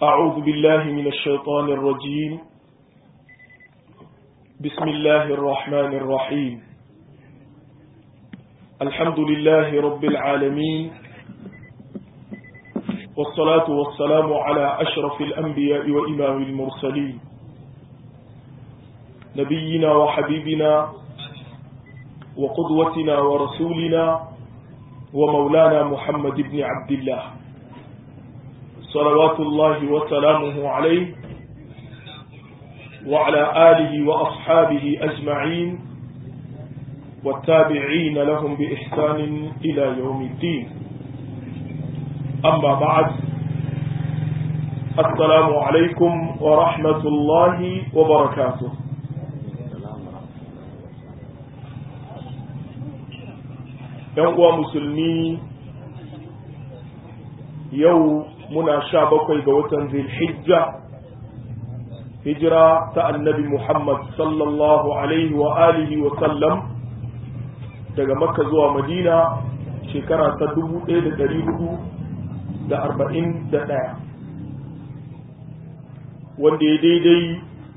أعوذ بالله من الشيطان الرجيم بسم الله الرحمن الرحيم الحمد لله رب العالمين والصلاة والسلام على أشرف الأنبياء وإمام المرسلين نبينا وحبيبنا وقدوتنا ورسولنا ومولانا محمد بن عبد الله صلوات الله وسلامه عليه وعلى آله وأصحابه أجمعين والتابعين لهم بإحسان إلى يوم الدين أما بعد السلام عليكم ورحمة الله وبركاته uwa musulmi yau muna sha bakwai ga watan zilhijja hijira ta annabi muhammad sallallahu alaihi wa alihi wa sallam daga makka zuwa madina shekara ta dubu ɗaya da ɗari hudu da arba'in da ɗaya wanda ya daidai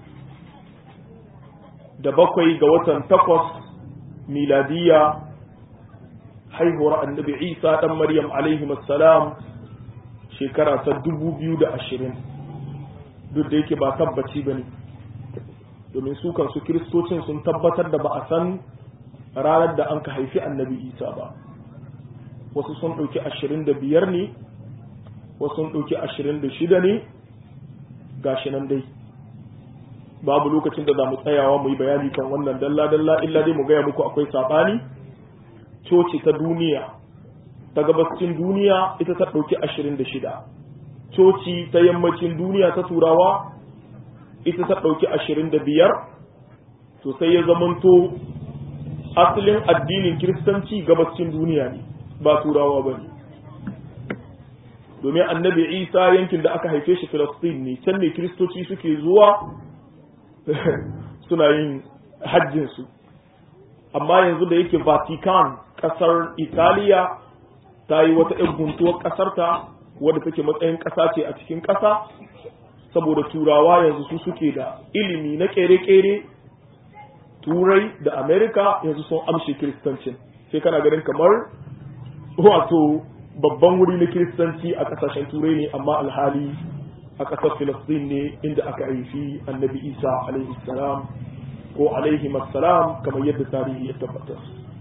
da bakwai ga watan takwas miladiya haihuwar annabi isa ɗan maryam alaihi salam shekara ta dubu biyu da ashirin duk da yake ba tabbaci ba ne domin su kansu kiristocin sun tabbatar da ba a san ranar da an ka haifi annabi isa ba wasu sun ɗauki ashirin da biyar ne wasu sun ɗauki ashirin da shida ne gashi nan dai babu lokacin da za mu tsayawa mu yi bayani kan wannan dalla-dalla illa dai mu gaya muku akwai saɓani coci ta duniya ta gabascin duniya ita ta ɗauki ashirin da shida coci ta yammacin duniya ta turawa ita ta ɗauki ashirin da biyar to sai ya zamanto asalin addinin kiristanci gabascin duniya ne ba turawa ba ne domin annabi isa yankin da aka haife shi filistin ne can ne kiristoci suke zuwa suna yin hajjinsu amma yanzu da yake vatican kasar italiya ta yi wata ‘yan guntuwar ƙasarta wadda take matsayin ƙasa ce a cikin ƙasa saboda turawa yanzu su suke da ilimi na ƙere-ƙere turai da amerika yanzu sun amshe kiristancin sai kana ganin kamar wato babban wuri na kiristanci a ƙasashen turai ne amma alhali a ƙasar filistin ne inda aka haifi annabi isa alaihi salam ko alaihi salam kamar yadda tarihi ya tabbatar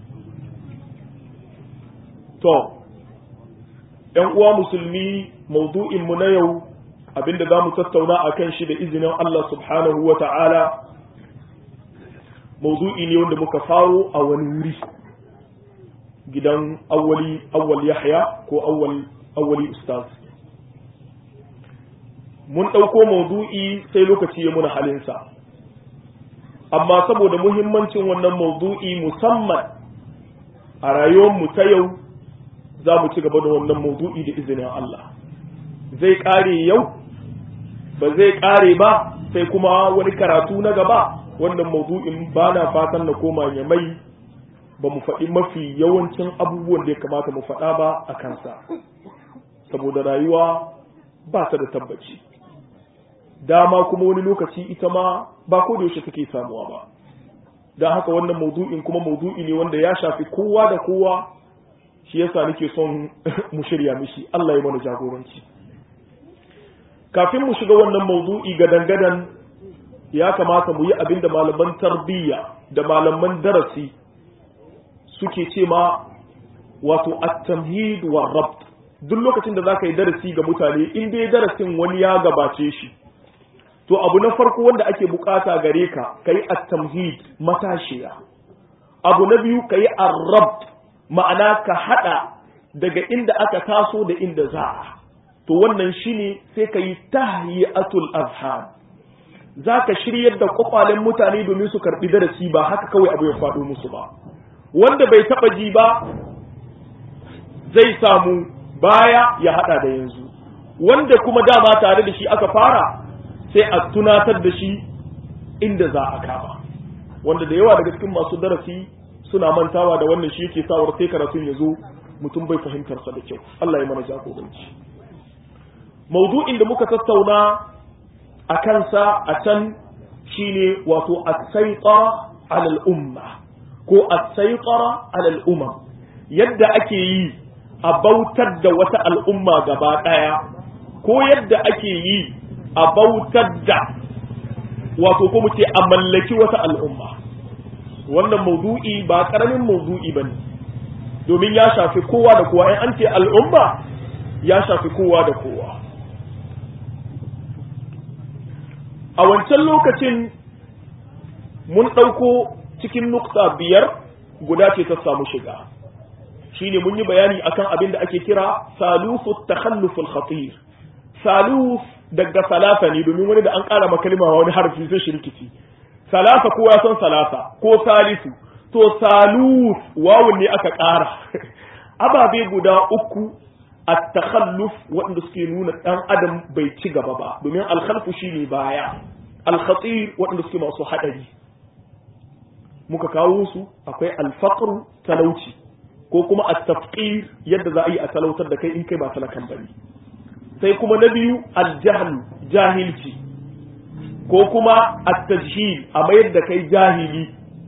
to ‘yan uwa musulmi maudu'inmu na yau abinda za mu tattauna a kan shi da izinin Allah subhanahu wa ta'ala maudu'i ne wanda muka faro a wani wuri gidan awwali awwal yahya ko awwal awwali ustaz mun ɗauko maudu'i sai lokaci ya muna halinsa amma saboda muhimmancin wannan maudu'i musamman a rayuwarmu ta yau za mu ci gaba da wannan maudu'i da izinin Allah zai ƙare yau ba zai ƙare ba sai kuma wani karatu na gaba wannan maudu'in ba na fatan na koma ya mai ba mu faɗi mafi yawancin abubuwan da ya kamata mu faɗa ba a kansa saboda rayuwa ba ta da tabbaci dama kuma wani lokaci ita ma ba ko da yaushe take samuwa ba don haka wannan maudu'in kuma maudu'i ne wanda ya shafi kowa da kowa shi yasa nake son mu shirya mishi Allah ya mana jagoranci kafin mu shiga wannan maudu'i ga dangadan ya kamata mu yi abin da malaman tarbiyya da malaman darasi suke ce ma wato at-tamhid wa rabt duk lokacin da zaka yi darasi ga mutane in dai darasin wani ya gabace shi to abu na farko wanda ake bukata gare ka kai at-tamhid matashiya abu na biyu kai ar-rabt ma'ana ka hada daga inda aka taso da inda za a to wannan shine sai ka yi tahiyatul azhar za ka shiryar da kwakwalen mutane domin su karbi darasi ba haka kawai abu ya faɗo musu ba wanda bai taɓa ji ba zai samu baya ya hada da yanzu wanda kuma dama tare da shi aka fara sai a tunatar da shi inda za a kama wanda da yawa daga cikin masu darasi suna mantawa da wannan shi yake sawar sai karatun ya zo mutum bai fahimtar sa da kyau Allah ya mana jagoranci maudu'in da muka tattauna a kansa a can shine wato as-saytara ala al-umma ko as-saytara ala al-umam yadda ake yi a bautar da wata al'umma gaba daya ko yadda ake yi a bautar da wato ko mu ce a mallaki wata al'umma wannan maudu'i ba karamin maudu'i bane domin ya shafi kowa da kowa in an ce al'umma ya shafi kowa da kowa a wancan lokacin mun ɗauko cikin nukta biyar guda ce ta samu shiga shine mun yi bayani akan abin da ake kira salufu takhalluful khatir saluf daga salafa ne domin wani da an ƙara makalima wani harfi sai shirkici salafa kowa ya san salafa ko salisu to saluf wawun ne aka ƙara ababe guda uku at-takhalluf waɗanda suke nuna ɗan adam bai ci gaba ba domin alkhalfu shine baya al-khatir waɗanda suke masu haɗari muka kawo su akwai al-faqr talauci ko kuma at-tafqir yadda za a yi a talautar da kai in kai ba talakan bane sai kuma na biyu al-jahl jahilci ko kuma at-tajhil a mayar da kai jahili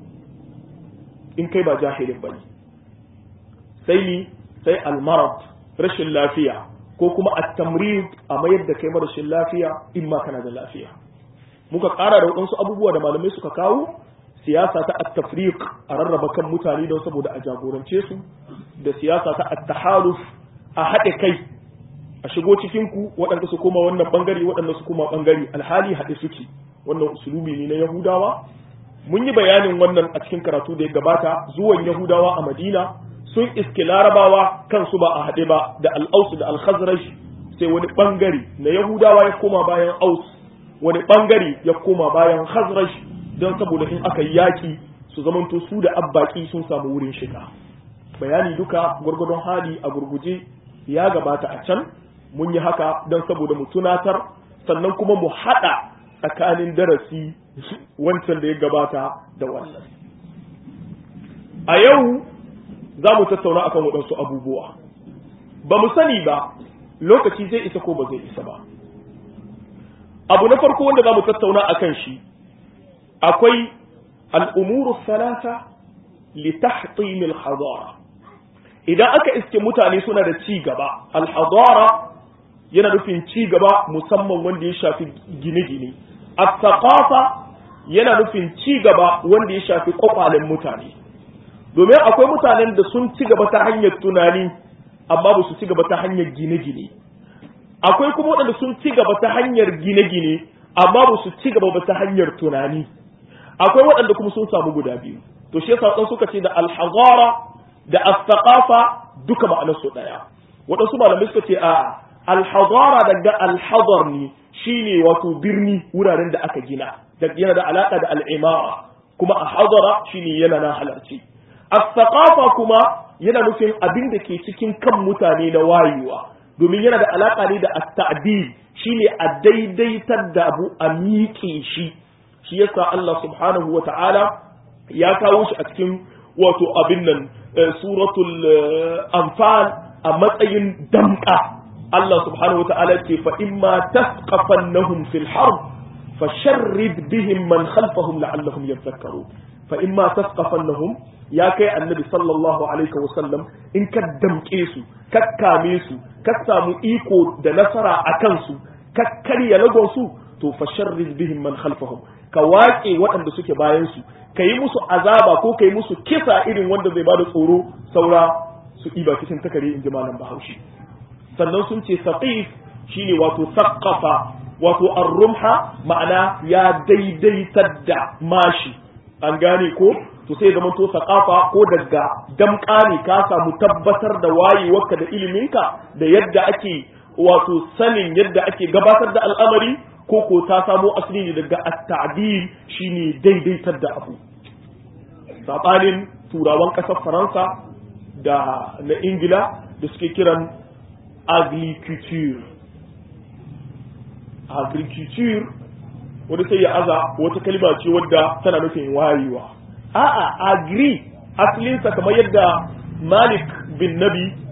in kai ba jahilin bane sai ni sai al-marad rashin lafiya ko kuma at-tamrid a mayar da kai rashin lafiya in ma kana da lafiya muka ƙara da waɗansu abubuwa da malamai suka kawo siyasa ta at-tafriq a rarraba kan mutane don saboda a jagorance su da siyasa ta at-tahaluf a haɗe kai a shigo cikin ku waɗanda su koma wannan bangare waɗanda su koma bangare alhali haɗe suke wannan usulubi ne na yahudawa mun yi bayanin wannan a cikin karatu da ya gabata zuwan yahudawa a madina sun iske larabawa kansu ba a haɗe ba da al'ausu da al-khazraj sai wani bangare na yahudawa ya koma bayan aus wani bangare ya koma bayan khazraj don saboda in aka yi yaki su zamanto su da abbaki sun samu wurin shiga bayani duka gwargwadon hali a gurguje ya gabata a can mun yi haka don saboda mu tunatar sannan kuma mu haɗa tsakanin darasi wancan da ya gabata da wannan a yau za mu tattauna akan waɗansu abubuwa ba mu sani ba lokaci zai isa ko ba zai isa ba abu na farko wanda za mu tattauna a kan shi akwai al'umuru salata li tahtim al-hadara idan aka iske mutane suna da ci gaba al-hadara yana nufin ci gaba musamman wanda ya shafi gine-gine as-saqafa yana nufin ci gaba wanda ya shafi kwakwalen mutane domin akwai mutanen da sun ci gaba ta hanyar tunani amma ba su ci gaba ta hanyar gine-gine akwai kuma waɗanda sun ci gaba ta hanyar gine-gine amma ba su ci gaba ba ta hanyar tunani akwai waɗanda kuma sun samu guda biyu to shi yasa suka ce da alhazara da as-saqafa duka ma'anar su daya waɗansu malamai suka ce a alhazara daga alhadar ne shine wato birni wuraren da aka gina da yana da alaka da al'imara kuma a hadara shine yana na halarci as-saqafa kuma yana nufin abin da ke cikin kan mutane na wayewa domin yana da alaka ne da at-ta'dil shine a daidaitar da abu a miƙe shi shi yasa Allah subhanahu wa ta'ala ya kawo shi a cikin wato abin nan suratul anfal a matsayin damka Allah subhanahu wa ta'ala ce fa imma tasqafannahum fil harb fasharrid bihim man khalfahum la'allahum yadhakkarun fa imma tasqafannahum ya kai annabi sallallahu alaihi wa sallam in ka damke su ka kame su ka samu iko da nasara a kansu ka karya lagon su to fasharrid bihim man khalfahum ka waƙe waɗanda suke bayan su ka yi musu azaba ko ka yi musu kisa irin wanda zai bada tsoro saura su ɗiba cikin takare in ji malam bahaushe sannan sun ce saqif shine wato saqqafa wato ar-rumha ma'ana ya daidaitar da mashi an gane ko to sai zama to saqafa ko daga damƙa ne ka samu tabbatar da wayewarka da iliminka da yadda ake wato sanin yadda ake gabatar da al'amari ko ko ta samo asali ne daga at-ta'dil shine daidaitar da abu sabanin turawan ƙasar faransa da na ingila da suke kiran agriculture agriculture wanda sai ya aza wata kalma ce wadda tana nufin wayewa a'a agri asalinsa kamar yadda malik bin nabi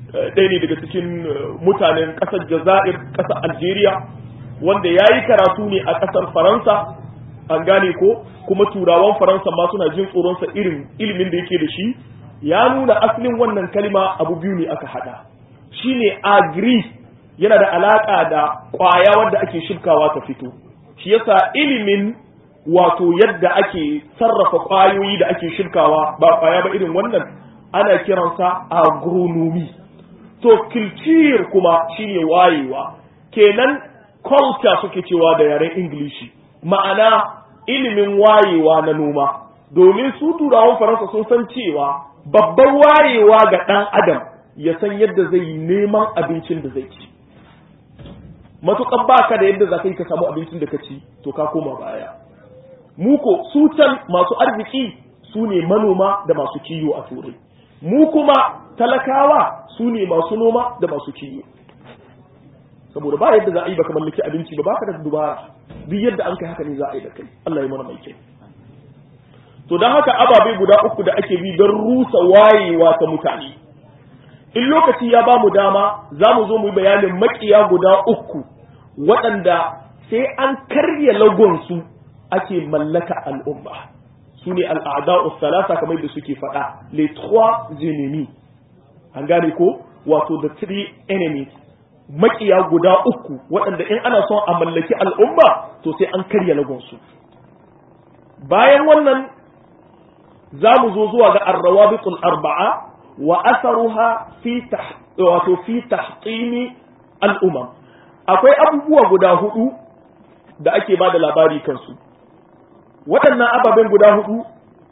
ɗaya ne daga cikin mutanen ƙasar jazair ƙasar algeria wanda ya yi karatu ne a ƙasar faransa an gane ko kuma turawan faransa ma suna jin tsoronsa irin ilimin da yake da shi ya nuna asalin wannan kalma abu biyu ne aka haɗa shine agri yana da alaƙa da ƙwaya wadda ake shirkawa ta fito shi yasa ilimin wato yadda ake sarrafa ƙwayoyi da ake shirkawa ba ƙwaya ba irin wannan ana kiransa agronomy to culture kuma shine wayewa kenan culture suke cewa da yaren ingilishi ma'ana ilimin wayewa na noma domin su turawan faransa sun san cewa babban wayewa ga ɗan adam ya san yadda zai yi neman abincin da zai ci matuƙar baka da yadda za ka yi ka samu abincin da ka ci to ka koma baya muko su can masu arziki su ne manoma da masu kiwo a turai mu kuma talakawa su ne masu noma da masu kiwo saboda ba yadda za a yi baka mallaki abinci ba baka da dubara duk yadda an kai haka ne za a yi da kai Allah ya mana mai kyau to don haka ababe guda uku da ake bi don rusa wayewa ta mutane in lokaci ya ba mu dama za mu zo mu yi bayanin makiya guda uku waɗanda sai an karya lagonsu ake mallaka al'umma su ne al'ada'u salasa kamar da suke faɗa les trois ennemis an gane ko wato the three enemies makiya guda uku waɗanda in ana son a mallaki al'umma to sai an karya lagonsu bayan wannan za mu zo zuwa ga arrawabitul arba'a wa asaruha fi wato fi tahqimi al'umam akwai abubuwa guda hudu da ake ba da labari kansu waɗannan ababen guda hudu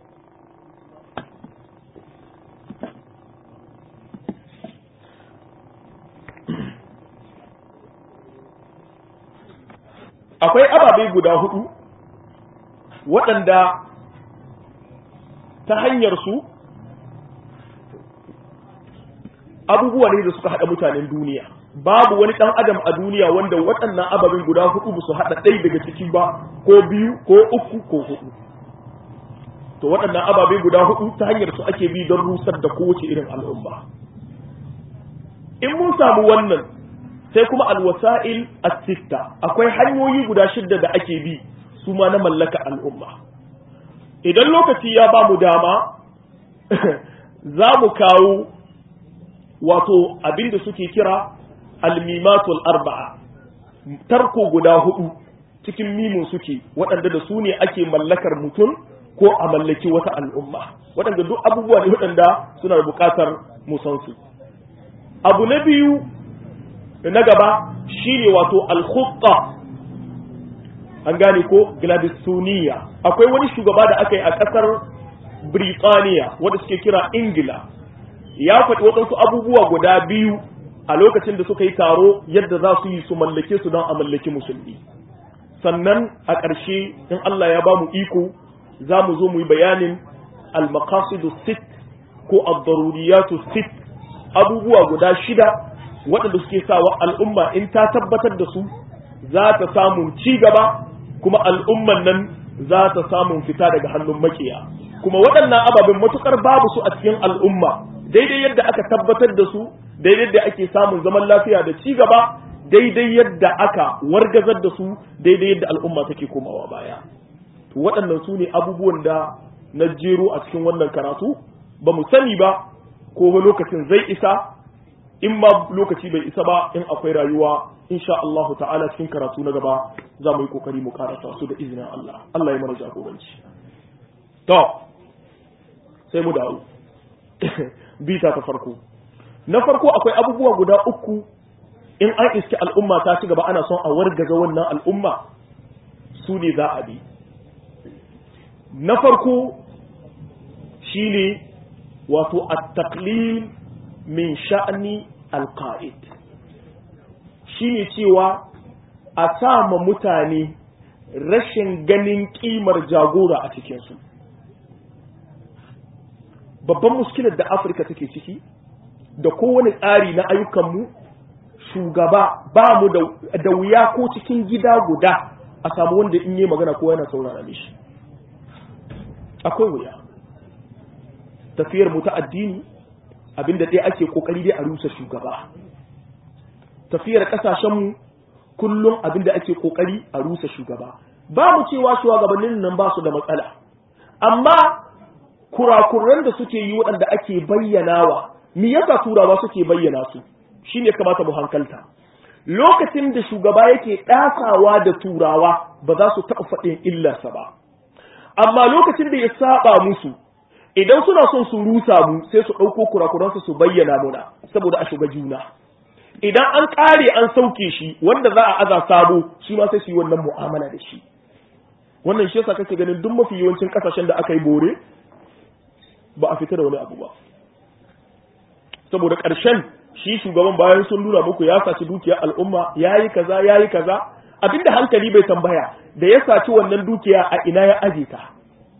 akwai ababe guda hudu waɗanda ta hanyar su abubuwa ne da suka haɗa mutanen duniya babu wani ɗan adam a duniya wanda waɗannan ababen guda hudu ba su haɗa ɗaya daga ciki ba ko biyu ko uku ko hudu to waɗannan ababe guda hudu ta hanyar su ake bi don rusar da kowace irin al'umma in mun samu wannan sai kuma alwasa'il as-sitta akwai hanyoyi guda shidda da ake bi su ma na mallaka al'umma idan lokaci ya ba mu dama za mu kawo wato abinda suke kira almimatul arba'a tarko guda hudu cikin mimun suke waɗanda da su ne ake mallakar mutum ko a mallaki wata al'umma waɗanda duk abubuwa ne waɗanda suna da buƙatar musansu abu na biyu na gaba shine wato al-khutta an gane ko gladistoniya akwai wani shugaba da aka yi a ƙasar Birtaniya wanda suke kira Ingila ya faɗi waɗansu abubuwa guda biyu a lokacin da suka yi taro yadda za su yi su mallake su don a mallaki musulmi sannan a ƙarshe in Allah ya ba mu iko za mu zo mu yi bayanin al-maqasidu sit ko ad-daruriyatu sit abubuwa guda shida waɗanda suke sawa al'umma in ta tabbatar da su za ta samun ci gaba kuma al'umman nan za ta samun fita daga hannun makiya kuma waɗannan ababen matukar babu su a cikin al'umma daidai yadda aka tabbatar da su daidai yadda ake samun zaman lafiya da ci gaba daidai yadda aka wargazar da su daidai yadda al'umma take komawa baya to waɗannan su ne abubuwan da na jero a cikin wannan karatu ba mu sani ba ko lokacin zai isa in ma lokaci bai isa ba in akwai rayuwa insha Allah ta'ala cikin karatu na gaba za mu yi kokari mu karasa su da izinin Allah Allah ya mana jagoranci to sai mu dawo bita ta farko na farko akwai abubuwa guda uku in an iske al'umma ta ci gaba ana son a wargaza wannan al'umma su ne za a bi na farko shine wato at-taqlil min sha'ni al-qa'id shine cewa a sama mutane rashin ganin kimar jagora a cikinsu babban muskilar da afirka take ciki da kowane tsari na ayyukanmu shugaba ba mu da wuya ko cikin gida guda a samu wanda in yi magana ko yana saurara mishi akwai wuya tafiyar mu ta addini abinda dai ake kokari dai a rusa shugaba tafiyar kasashenmu kullum abinda ake kokari a rusa shugaba ba mu cewa shugabannin nan ba su da matsala amma kurakuran da suke yi waɗanda ake bayyanawa me yasa turawa suke bayyana su shine kamata mu hankalta lokacin da shugaba yake ɗasawa da turawa ba za su taɓa faɗin illarsa ba amma lokacin da ya saba musu idan suna son su rusa mu sai su ɗauko kurakuransu su bayyana muna saboda a shiga juna idan an ƙare an sauke shi wanda za a aza sabo shi ma sai su yi wannan mu'amala da shi wannan shi yasa kake ganin duk mafi yawancin kasashen da aka yi bore ba a fita da wani abu ba saboda ƙarshen shi shugaban bayan sun nuna muku ya saci dukiyar al'umma ya yi kaza ya yi kaza abinda hankali bai tambaya da ya saci wannan dukiya a ina ya aje ta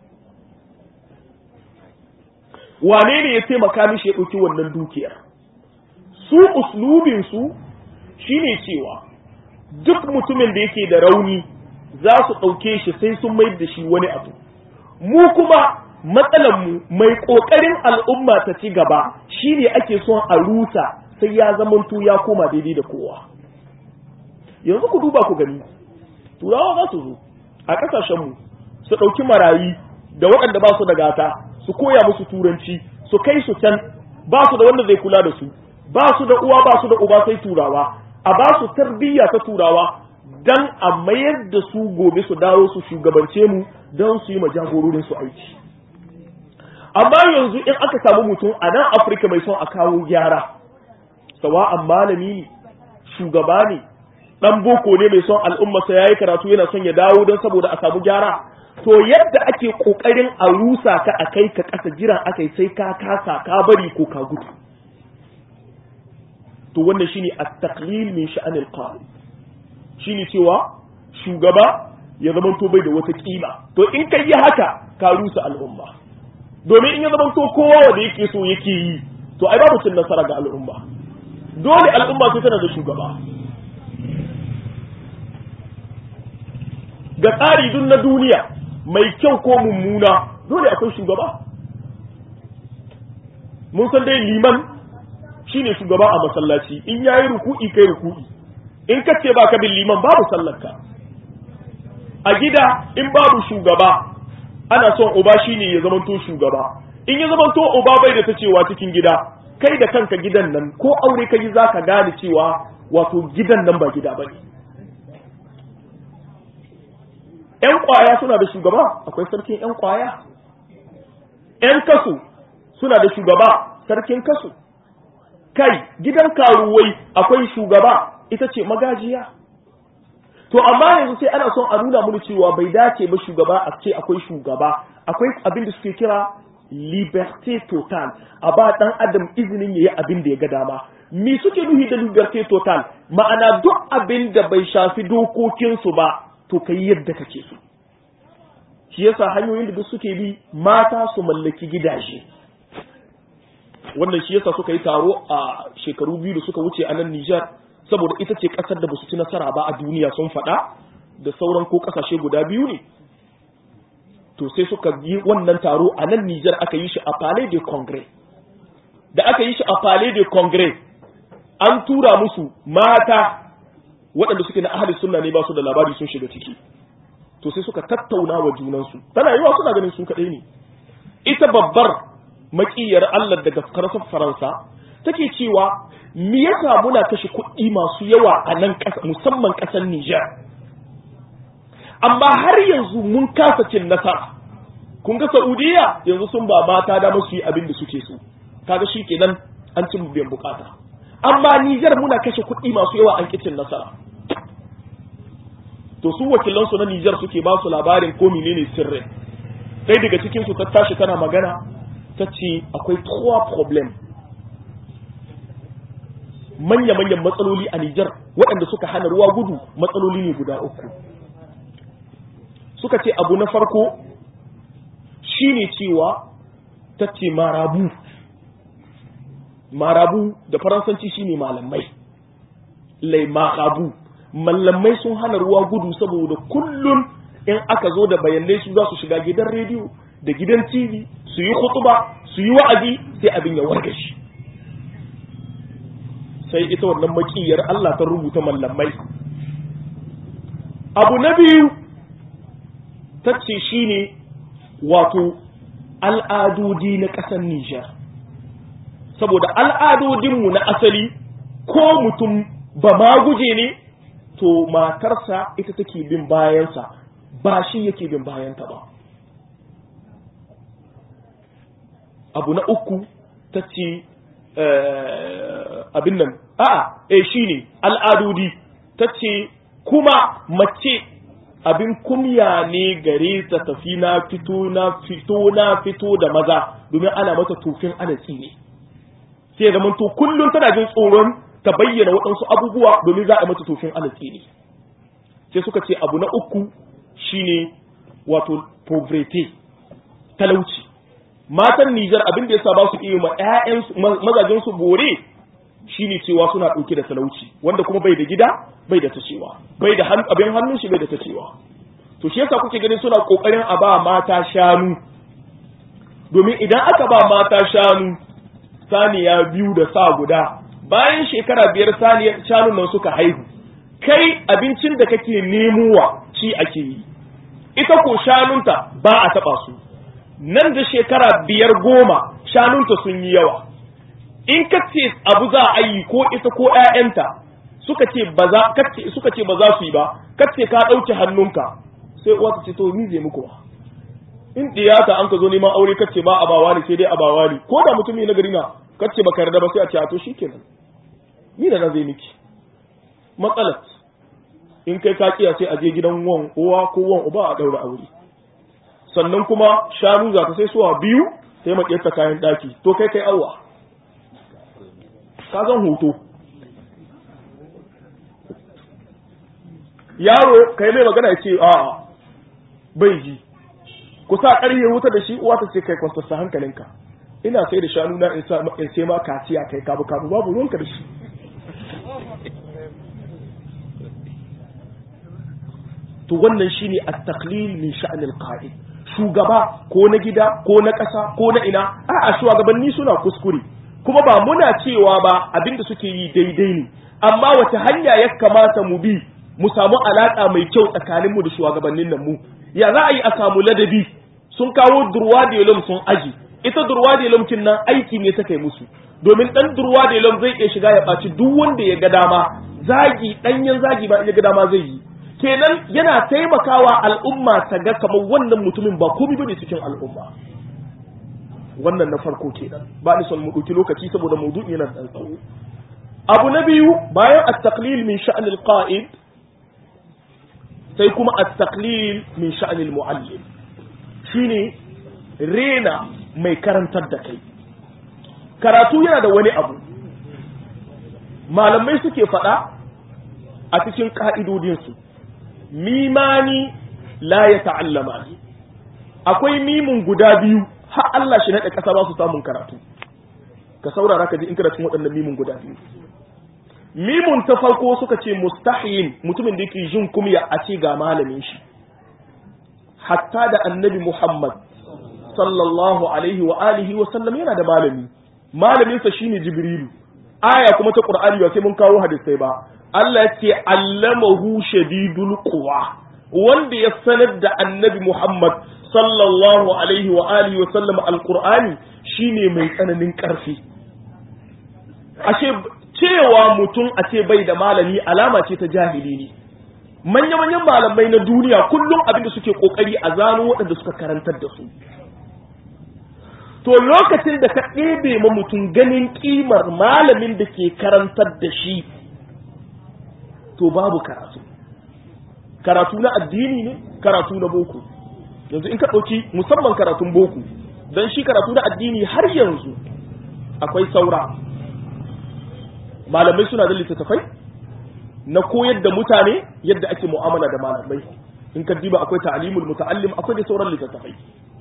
wane ne ya taimaka mishi ya ɗauki wannan dukiyar su uslubinsu shine cewa duk mutumin da yake da rauni za su ɗauke shi sai sun mai da shi wani abu mu kuma matsalanmu mai ƙoƙarin al'umma ta ci gaba shine ake son a rusa sai ya zamanto ya koma daidai da kowa yanzu ku duba ku gani turawa za su zo a ƙasashenmu su ɗauki marayi da waɗanda ba su da gata su koya musu turanci su kai su can ba su da wanda zai kula da su ba su da uwa ba su da uba sai turawa a ba su tarbiyya ta turawa dan a mayar da su gobe su dawo su shugabance mu don su yi jagororin su aiki amma yanzu in aka samu mutum a nan afirka mai son a kawo gyara sawa'an malami ne shugaba ne dan boko ne mai son al'ummarsa ya yi karatu yana son ya dawo don saboda a samu gyara to yadda ake kokarin a rusa ka a kai ka kasa jiran akai sai ka kasa ka bari ko ka gudu to wannan shine at-taqlil min sha'anil qa'id shine cewa shugaba ya zama to bai da wata kima to in kai yi haka ka rusa al'umma domin in ya zama to kowa wanda yake so yake yi to ai babu cin nasara ga al'umma dole al'umma sai tana da shugaba ga tsari duk na duniya mai kyau ko mummuna dole akwai shugaba mun san dai liman shine shugaba a masallaci in yayi ruku'i kai ruku'i in ka ce baka bin liman babu sallarka a gida in babu shugaba ana son uba shine ya zamanto shugaba in ya zamanto uba bai da ta cewa cikin gida kai da kanka gidan nan ko aure ka yi zaka gane cewa wato gidan nan ba gida bane ‘yan kwaya suna da shugaba akwai sarkin ‘yan kwaya ‘yan kasu suna da shugaba sarkin kasu kai gidan karuwai akwai shugaba ita ce magajiya to amma yanzu sai ana son a nuna mana cewa bai dace ba shugaba a ce akwai shugaba akwai abin da suke kira liberté total a ba dan adam izinin yayi abin da ya ga dama me suke nuhi da liberté total ma'ana duk abin da bai shafi dokokinsu ba to kai yadda kake so shi yasa hanyoyin da duk suke bi mata su mallaki gidaje wannan shi yasa suka yi taro a shekaru biyu da suka wuce a nan Nijar saboda ita ce kasar da basu ci nasara ba a duniya sun faɗa da sauran ko kasashe guda biyu ne to sai suka yi wannan taro a nan Nijar aka yi shi a Palais de Congrès da aka yi shi a Palais de Congrès an tura musu mata waɗanda suke na ahli sunna ne ba su da labari sun shiga ciki to sai suka tattauna wa junansu tana yiwa suna ganin su kaɗai ne ita babbar makiyar Allah daga karasar Faransa take cewa me yasa muna kashe kuɗi masu yawa a nan ƙasa musamman ƙasar Niger amma har yanzu mun kasa cin nasara kun ga Saudiya yanzu sun ba mata da su yi abin da suke so kaga shi kenan an cin biyan bukata amma Niger muna kashe kuɗi masu yawa an kicin nasara to su wakilansu na Niger suke ba su labarin ko menene sirrin sai daga cikin su ta tashi tana magana ta ce akwai trois problem manya-manyan matsaloli a Nijar waɗanda suka hana ruwa gudu matsaloli ne guda uku suka ce abu na farko shine cewa ta ce marabu marabu da faransanci shine malamai lai marabu malamai sun hana ruwa gudu saboda kullum in aka zo da bayanai su za su shiga gidan rediyo da gidan tv su yi khutuba su yi wa'azi sai abin ya warga shi sai ita wannan makiyar Allah ta rubuta mallamai abu na biyu ta ce shine wato al'adodi na ƙasar Nijar saboda al'adodinmu na asali ko mutum ba ma guje ne to matarsa ita take bin bayansa ba shi yake bin bayanta ba abu na uku ta ce abin nan a'a eh shine al'adodi ta ce kuma mace abin kumya ne gare ta tafi na fito na fito na fito da maza domin ana mata tofin alatsi ne sai da to kullum tana jin tsoron ta bayyana waɗansu abubuwa domin za a mata tofin alatsi ne sai suka ce abu na uku shine wato poverty talauci matan Nijar abin da yasa ba su iya ma ƴaƴan mazajen su bore shine cewa suna ɗauke da talauci wanda kuma bai da gida bai da tacewa bai da abin hannun shi bai da tacewa to shi yasa kuke ganin suna kokarin a ba mata shanu domin idan aka ba mata shanu saniya biyu da sa guda bayan shekara biyar saniyar shanun nan suka haihu kai abincin da kake nemowa ci ake yi ita ko shanunta ba a taba su nan da shekara biyar goma shanunta sun yi yawa in ka ce abu za a yi ko ita ko ƴaƴanta suka ce ba za kace suka ce ba za su yi ba kace ka dauke hannunka sai uwa ta ce to ni zai muku ba in diyata an ka zo neman aure kace ba abawa ne sai dai abawa ne ko da mutum ne na gari na kace baka yarda ba sai a ce a to shikenan ni da na zai miki matsalar in kai ka kiya sai a je gidan wan uwa ko wan uba a daura aure sannan kuma shanu za ta sai suwa biyu sai makiyarta kayan daki to kai kai awwa ka zan hoto yaro kai mai magana ya ce a bai ji ku sa ƙarye wuta da shi uwa ta ce kai kwastasta hankalinka ina sai da shanu na in sai ma kaciya kai kabu kabu babu ruwanka da shi to wannan shine at-taqlil min sha'n al-qa'id shugaba ko na gida ko na ƙasa ko na ina a'a shugabanni suna kuskure kuma ba muna cewa ba abinda suke yi daidai ne amma wace hanya ya kamata mu bi mu samu alaka mai kyau tsakanin mu da shugabannin nan mu ya za a yi a samu ladabi sun kawo durwa da yalom sun aji ita durwa da yalom kin nan aiki ne ta kai musu domin dan durwa da yalom zai iya shiga ya ɓaci duk wanda ya ga dama zagi ɗanyen zagi ba ya ga dama zai yi kenan yana taimakawa al'umma ta ga kamar wannan mutumin ba komai bane cikin al'umma wannan na farko kenan ba ni son mu ɗauki lokaci saboda maudu'i yana da tsawo abu na biyu bayan at-taqlil min sha'n al-qa'id sai kuma at-taqlil min sha'n al-muallim shine rena mai karantar da kai karatu yana da wani abu malamai suke faɗa a cikin ƙa'idodinsu mimani la ya ta'allama ne akwai mimun guda biyu har Allah shi naɗa ƙasa ba su samun karatu ka saurara ka ji in kana cikin waɗannan mimun guda biyu mimun ta farko suka ce mustahin mutumin da yake jin kumya a ce ga malamin shi hatta da annabi Muhammad sallallahu alaihi wa alihi wa sallam yana da malami malaminsa shine Jibrilu aya kuma ta Qur'ani ba sai mun kawo hadisai ba Allah ya ce allamahu shadidul quwa wanda ya sanar da annabi Muhammad sallallahu alaihi wa alihi wa sallam alqur'ani shine mai tsananin karfi ashe cewa mutum a ce bai da malami alama ce ta jahili ne manya-manyan malamai na duniya kullum abin da suke kokari a zano waɗanda suka karantar da su to lokacin da ka ɗebe ma mutum ganin ƙimar malamin da ke karantar da shi to babu karatu karatu na addini ne karatu na boko yanzu in ka ɗauki musamman karatun boko don shi karatu na addini har yanzu akwai saura malamai suna da littattafai na koyar da mutane yadda ake mu'amala da malamai in ka diba akwai ta'alimul muta'allim akwai da sauran littattafai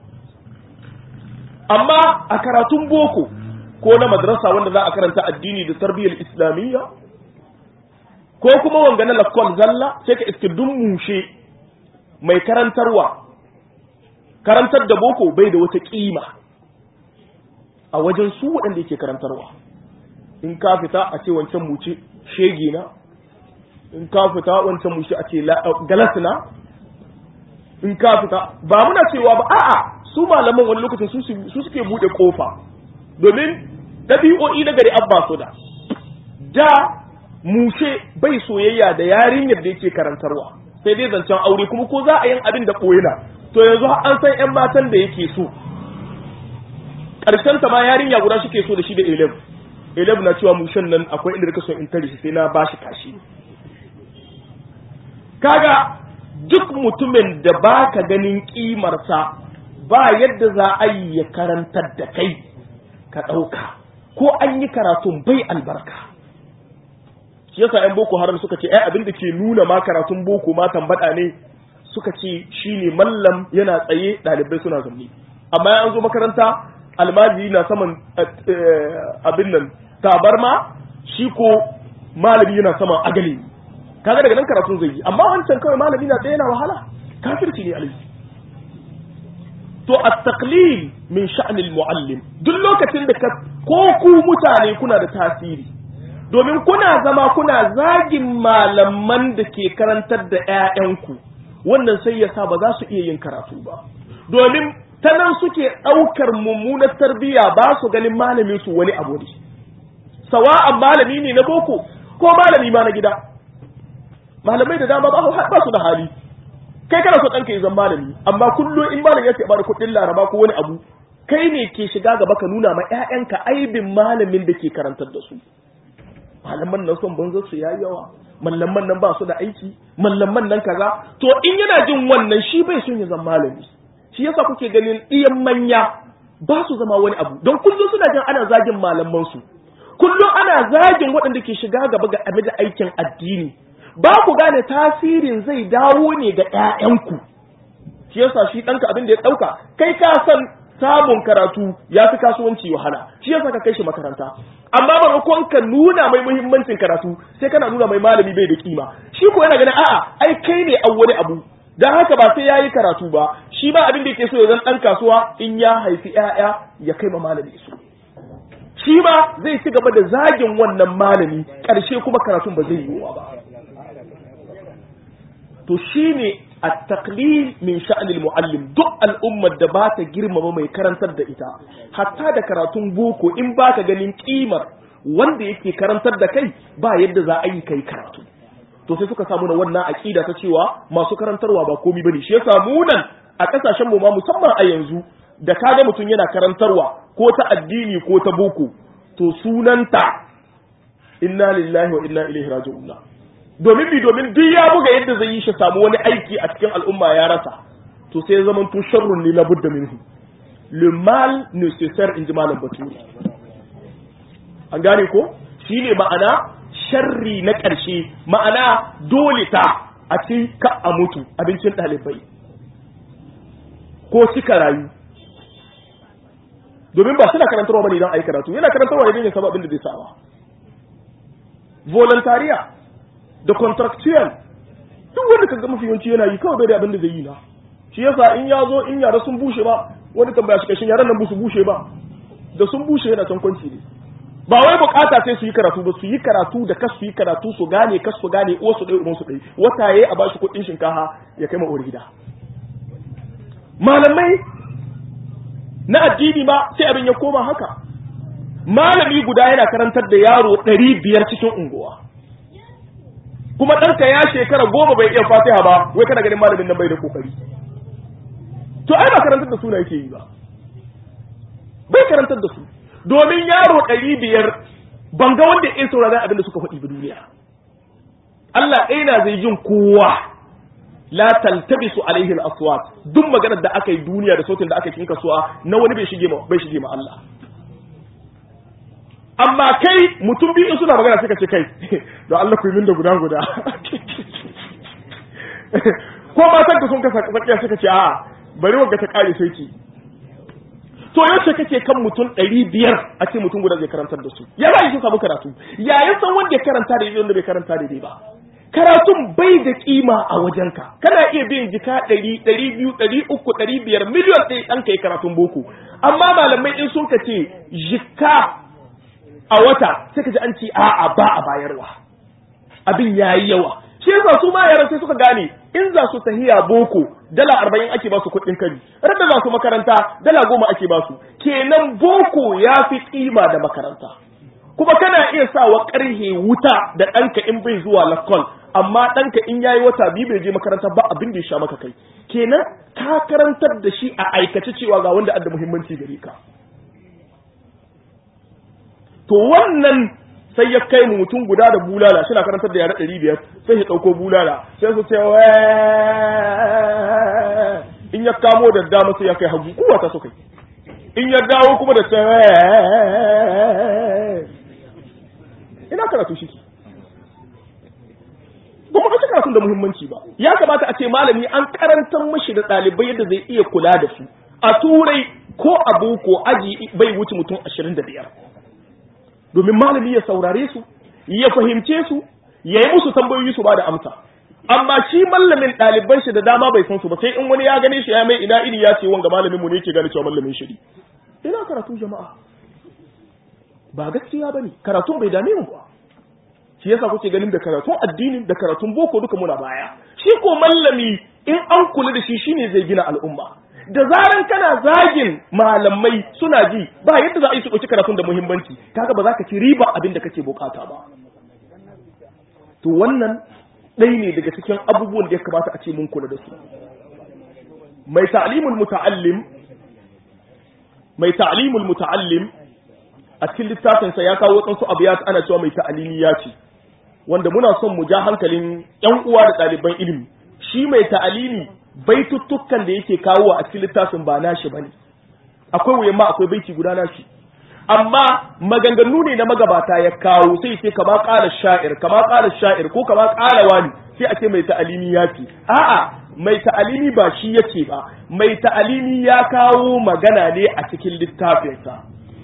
amma a karatun boko ko na madrasa wanda za a karanta addini da tarbiyyar islamiyya ko kuma wanga na lakwal zalla sai ka iske dun mushe mai karantarwa karantar da boko bai da wata kima a wajen su waɗanda yake karantarwa in ka fita a ce wancan muce shege na in ka fita wancan muce a ce galasina in ka fita ba muna cewa ba a'a su malaman wani lokacin su suke bude kofa domin ɗabi'o'i na gari abba su da da mushe bai soyayya da yarinyar da yake karantarwa sai dai zancen aure kuma ko za a yin abin da koyina to yanzu an san yan matan da yake so karshen ta ma yarinya guda suke so da shi da elef elef na cewa mushen nan akwai inda ka so in tare shi sai na bashi kashi kaga duk mutumin da baka ganin kimarsa ba yadda za a yi ya karantar da kai ka ɗauka ko an yi karatun bai albarka shi yasa yan boko haram suka ce ai abin da ke nuna ma karatun boko ma tambada ne suka ce shine mallam yana tsaye ɗalibai suna zamne amma an zo makaranta almajiri na saman abin nan tabarma shi ko malami yana saman agali kaga daga nan karatun zai yi amma wancan kawai malami na tsaye yana wahala kafirci ne alai to at-taqlil min sha'n al-muallim duk lokacin da ka ko ku mutane kuna da tasiri domin kuna zama kuna zagin malaman da ke karantar da ƴaƴanku wannan sai ya sa ba za su iya yin karatu ba domin ta nan suke ɗaukar mummunar tarbiyya ba su ganin malamin su wani abu ne sawa'an malami ne na boko ko malami ma na gida malamai da dama ba su da hali kai kana so ɗanka ya zama malami amma kullum in malam ya ce bada kuɗin laraba ko wani abu kai ne ke shiga gaba ka nuna ma ƴaƴanka aibin malamin da ke karantar da su malaman nan son banzar su yayi yawa mallaman nan ba su da aiki mallaman nan kaza to in yana jin wannan shi bai son ya zama malami shi yasa kuke ganin ɗiyan manya ba su zama wani abu don kullum suna jin ana zagin malaman su kullum ana zagin waɗanda ke shiga gaba ga game da aikin addini ba ku gane tasirin zai dawo ne ga ƴaƴanku shi yasa shi ɗanka abin da ya ɗauka kai ka san samun karatu ya fi kasuwanci wahala shi yasa ka kai shi makaranta amma maimakon ka nuna mai muhimmancin karatu sai kana nuna mai malami bai da kima shi ko yana ganin a'a ai kai ne an wani abu dan haka ba sai yayi karatu ba shi ba abin da yake so ya zan dan kasuwa in ya haifi ƴaƴa ya kai ma malami su shi ma zai ci gaba da zagin wannan malami ƙarshe kuma karatun ba zai yiwuwa ba to shine at-taqlil min sha'n al-muallim duk al'ummar da ba ta girmama mai karantar da ita hatta da karatun boko in baka ganin kimar wanda yake karantar da kai ba yadda za a yi kai karatu to sai suka samu na wannan aqida ta cewa masu karantarwa ba komai bane shi yasa mu nan a kasashen mu ma musamman a yanzu da kaga mutum yana karantarwa ko ta addini ko ta boko to sunanta inna lillahi wa inna ilaihi raji'un domin bi domin duk ya buga yadda zai yi shi samu wani aiki a cikin al'umma ya rasa to sai zaman to sharrun ne labudda minhu le mal nécessaire in ji malam baturi an gane ko shine ma'ana sharri na ƙarshe ma'ana dole ta a ci ka a mutu abincin ɗalibai ko cika rayu domin ba suna karantarwa bane don a yi karatu yana karantarwa ne don ya samu abin da zai sawa volontariya da contractual duk wanda ka ga mafi yawanci yana yi kawai bai da abin da zai yi na shi yasa in ya zo in yara sun bushe ba wani tambaya shi kashin yaran nan ba su bushe ba da sun bushe yana can kwanci ne ba wai bukata sai su yi karatu ba su yi karatu da kas su yi karatu su gane kas su gane uwa su ɗaya uban su ɗaya wata yayi a bashi kuɗin shinkafa ya kai ma gida malamai na addini ma sai abin ya koma haka malami guda yana karantar da yaro ɗari biyar cikin unguwa kuma ɗanka ya shekara goma bai iya fatiha ba wai kana ganin malamin nan bai da kokari to ai ba karantar da su na yake yi ba bai karantar da su domin yaro ɗari biyar ban ga wanda ya saurara abin da suka faɗi ba duniya Allah ɗaya na zai jin kowa la taltabisu alaihi al-aswat duk maganar da aka yi duniya da sautin da aka yi kasuwa na wani bai shige ma bai shige ma Allah amma kai mutum biyu suna magana suka ce kai da Allah ku yi min da guda guda ko matan ka sun kasa tsakiya suka ce a bari wanda ta kare sai ki to yaushe kake kan mutum ɗari biyar a ce mutum guda zai karantar da su ya za su samu karatu yayin san wanda ya karanta da wanda bai karanta da ba karatun bai da kima a wajenka kana iya biyan jika ɗari ɗari biyu ɗari uku ɗari biyar miliyon ɗaya ɗan ka yi karatun boko amma malamai in sun ka ce jika a wata sai ka ji an ce a'a ba a bayarwa abin yayi yawa shi yasa su ma yaran sai suka gane in za su tahiya boko dala arba'in ake ba su kuɗin kari rada za su makaranta dala goma ake ba su kenan boko ya fi kima da makaranta kuma kana iya sawa ƙarhe wuta da ɗanka in bai zuwa lakon amma ɗanka in yayi wata biyu bai je makaranta ba abin da ya sha maka kai kenan ka karantar da shi a aikace cewa ga wanda adda muhimmanci gare ka to wannan sai ya kai mu mutum guda da bulala shi na karantar da yara ɗari biyar sai ya ɗauko bulala sai su ce in ya kamo da dama sai ya kai hagu kuwa ta su kai in ya dawo kuma da ta ina karatu shi ba mu ɗauki karatun da muhimmanci ba ya kamata a ce malami an karantar mashi da ɗalibai yadda zai iya kula da su a turai ko a boko aji bai wuce mutum ashirin da biyar domin malami ya saurare su ya fahimce su ya yi musu tambayoyi su ba da amsa amma shi mallamin ɗaliban shi da dama bai san su ba sai in wani ya gane shi ya mai ina iri ya ce wanga malamin mu ne ke gane cewa mallamin shi ina karatu jama'a ba gaskiya bane karatun bai dame mu ba shi yasa kuke ganin da karatun addinin da karatun boko duka muna baya shi ko mallami in an kula da shi shine zai gina al'umma da zaran kana zagin malamai suna ji ba yadda za a yi su ɗauki karatun da muhimmanci kaga ba za ka ci riba abin da kake bukata ba to wannan ɗaya ne daga cikin abubuwan da ya kamata a ce mun kula da su mai ta'limul muta'allim mai ta'limul muta'allim a cikin littafinsa ya kawo wasu abiyat ana cewa mai ta'alimi ya ce wanda muna son mu ja hankalin ƴan uwa da ɗaliban ilimi shi mai ta'alimi baituttukan da yake kawo a cikin littafin ba nashi bane akwai wuyan ma akwai baiti guda nashi amma maganganu ne na magabata ya kawo sai ce kama ƙara sha'ir kama ƙara sha'ir ko kama ƙara wani sai a ce mai ta'alimi ya ce a'a mai ta'alimi ba shi yake ba mai ta'alimi ya kawo magana ne a cikin littafinsa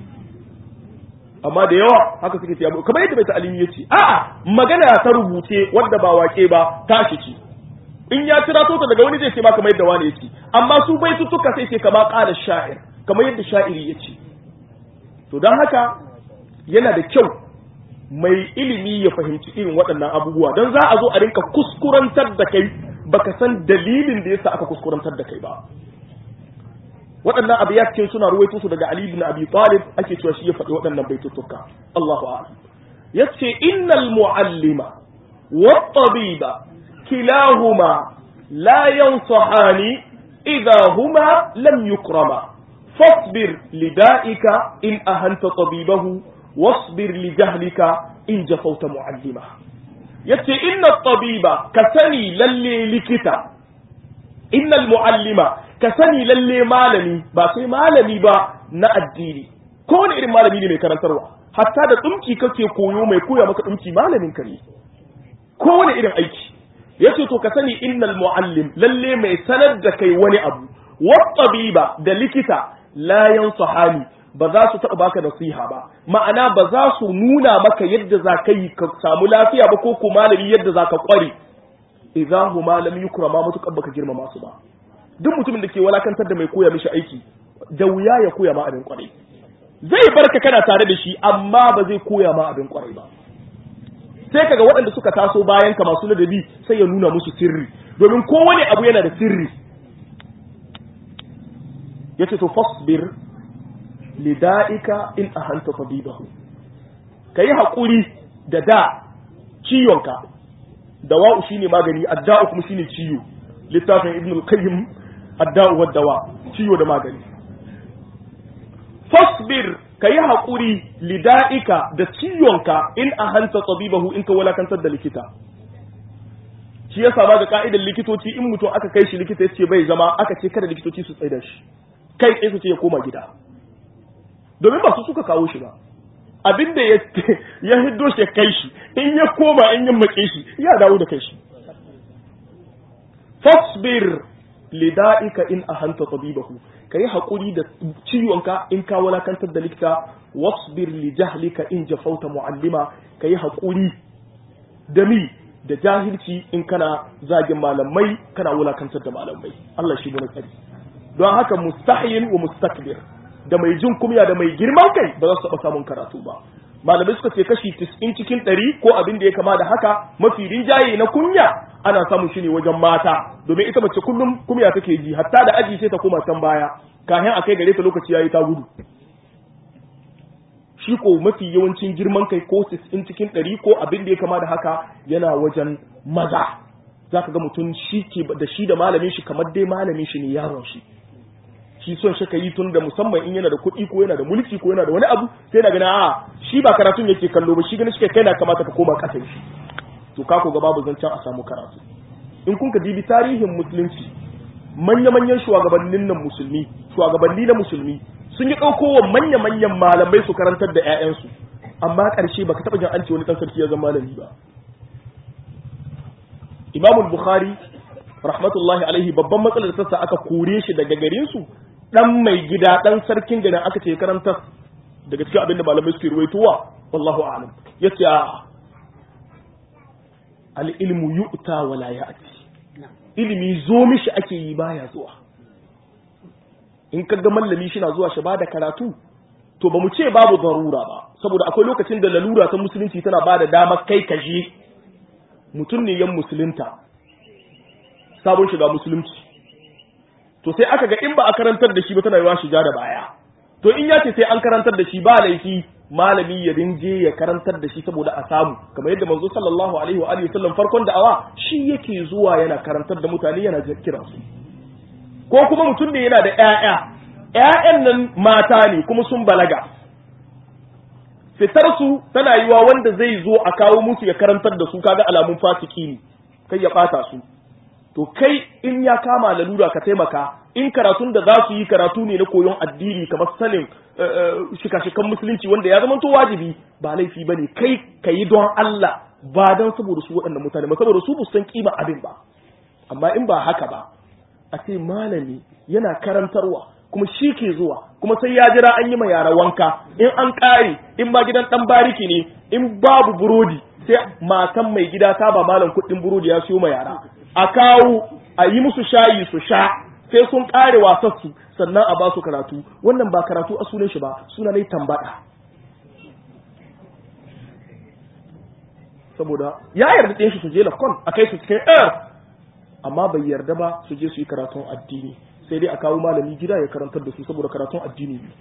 amma da yawa haka suke ce kamar yadda mai ta'alimi ya ce a'a magana ta rubuce wadda ba wake ba tashi ce in ya kira ta daga wani zai ce ma kamar yadda wani ya ce amma su bai tuka sai ce kama ƙara sha'ir kamar yadda sha'iri ya ce to don haka yana da kyau mai ilimi ya fahimci irin waɗannan abubuwa don za a zo a rinka kuskurantar da kai baka san dalilin da yasa aka kuskurantar da kai ba waɗannan abu ya cikin suna ruwaito su daga Ali ibn Abi Talib ake cewa shi ya faɗi waɗannan baituttuka Allahu a'lam yace innal mu'allima wat tabiba kilahuma la yansahani idha huma lam yukrama فاصبر لدائك إن أهنت طبيبه واصبر لجهلك إن جفوت معلمه يتي إن الطبيب كسني للي لكتا إن المعلم كسني للي مالني باسي مالني با na addini ko wani irin malami ne mai karantarwa hatta da dumki kake koyo mai koya maka dumki malamin ka ne ko wani irin aiki yace to ka sani innal muallim lalle mai sanar da kai wani abu wa tabiba da likita la yansahani ba za su taɓa baka nasiha ba ma'ana ba za su nuna maka yadda za ka yi ka samu lafiya ba ko ko malami yadda za ka ƙware idza huma lam yukrama mutukan baka girmama su ba duk mutumin da ke walakantar da mai koya mishi aiki da wuya ya koya ma abin ƙwarai zai barka kana tare da shi amma ba zai koya ma abin ƙwarai ba sai kaga waɗanda suka taso bayan ka masu ladabi sai ya nuna musu sirri domin kowane abu yana da sirri yace to fasbir lida'ika in ahanta tabibahu kai hakuri da da ciwonka dawa'u shine magani adda'u kuma shine ciwo littafin ibn al-qayyim adda'u wa dawa ciwo da magani fasbir kai hakuri lida'ika da ciwonka in ahanta tabibahu in ka walakantar da likita shi yasa ba ga ka'idar likitoci in mutum aka kai shi likita yace bai zama aka ce kada likitoci su tsaida shi kai tsaye su ce ya koma gida domin ba su suka kawo shi ba abinda ya ya hiddo shi ya kai shi in ya koma in ya make shi ya dawo da kai shi fasbir lida'ika in ahanta tabibahu kai hakuri da ciwonka in ka walakantar da likita wasbir li jahlika in jafauta muallima kai hakuri da mi da jahilci in kana zagin malamai kana wulakantar da malamai Allah shi ne tsari don haka mustahiyin wa mustakbir da mai jin kumya da mai girman kai ba za su taɓa samun karatu ba malamai suka ce kashi 90 cikin 100 ko abin da ya kama da haka mafi rinjaye na kunya ana samun shi ne wajen mata domin ita mace kullum kunya take ji hatta da aji sai ta koma can baya kafin a kai gare ta lokaci yayi ta gudu shi ko mafi yawancin girman kai ko 90 cikin 100 ko abin da ya kama da haka yana wajen maza zaka ga mutum shi ke da shi da malamin shi kamar dai malamin shi ne yaron shi shi son shi ka yi tun da musamman in yana da kuɗi ko yana da mulki ko yana da wani abu sai na gana a shi ba karatun yake kallo ba shi gani shi kai na kamata ka koma ƙasa shi to ka ko ga babu zancen a samu karatu in kun ka dibi tarihin musulunci manya-manyan shugabannin nan musulmi shugabanni na musulmi sun yi ɗauko wa manya-manyan malamai su karantar da 'ya'yansu amma ƙarshe baka taɓa jin an ce wani ɗan sarki ya zama malami ba imamul bukhari rahmatullahi alaihi babban matsalar da sassa aka kore shi daga garin su dan mai gida dan sarkin garin aka ce karanta daga cikin abin da malamai suke ruwaitowa wallahu a'lam yace al ilmu yu'ta wa la ya'ti ilimi zo mishi ake yi baya zuwa in ka ga mallami shi na zuwa shi bada karatu to ba mu ce babu darura ba saboda akwai lokacin da lalura ta musulunci tana bada damar kai ka je mutum ne yan musulunta sabon shiga musulunci to sai aka ga in ba a karantar da shi ba tana yiwa shiga da baya to in ya ce sai an karantar da shi ba laifi malami ya rinje ya karantar da shi saboda a samu kamar yadda manzo sallallahu alaihi wa alihi sallam farkon da'awa shi yake zuwa yana karantar da mutane yana kira su ko kuma mutum ne yana da ƴaƴa ƴaƴan nan mata ne kuma sun balaga fitar su tana yiwa wanda zai zo a kawo musu ya karantar da su kaga alamun fasiki ne kai ya bata su to kai in ya kama lalura ka taimaka in karatun da za su yi karatu ne na koyon addini kamar sanin shika-shikan musulunci wanda ya zama to wajibi ba laifi ba ne kai ka yi don Allah ba don saboda su waɗannan mutane ba saboda su ba san kima abin ba amma in ba haka ba a ce malami yana karantarwa kuma shi ke zuwa kuma sai ya jira an yi ma yara wanka in an ƙare in ba gidan ɗan bariki ne in babu burodi sai matan mai gida ta ba malam kuɗin burodi ya siyo ma yara a kawo a yi musu shayi su sha sai sun ƙare wasassu sannan a ba su karatu wannan ba karatu a sunan shi ba suna ne tambada saboda ya yarda ɗin shi su je lafkon a kai su cikin air amma bai yarda ba su je su yi karatun addini sai dai a kawo malami gida ya karantar da su saboda karatun addini ne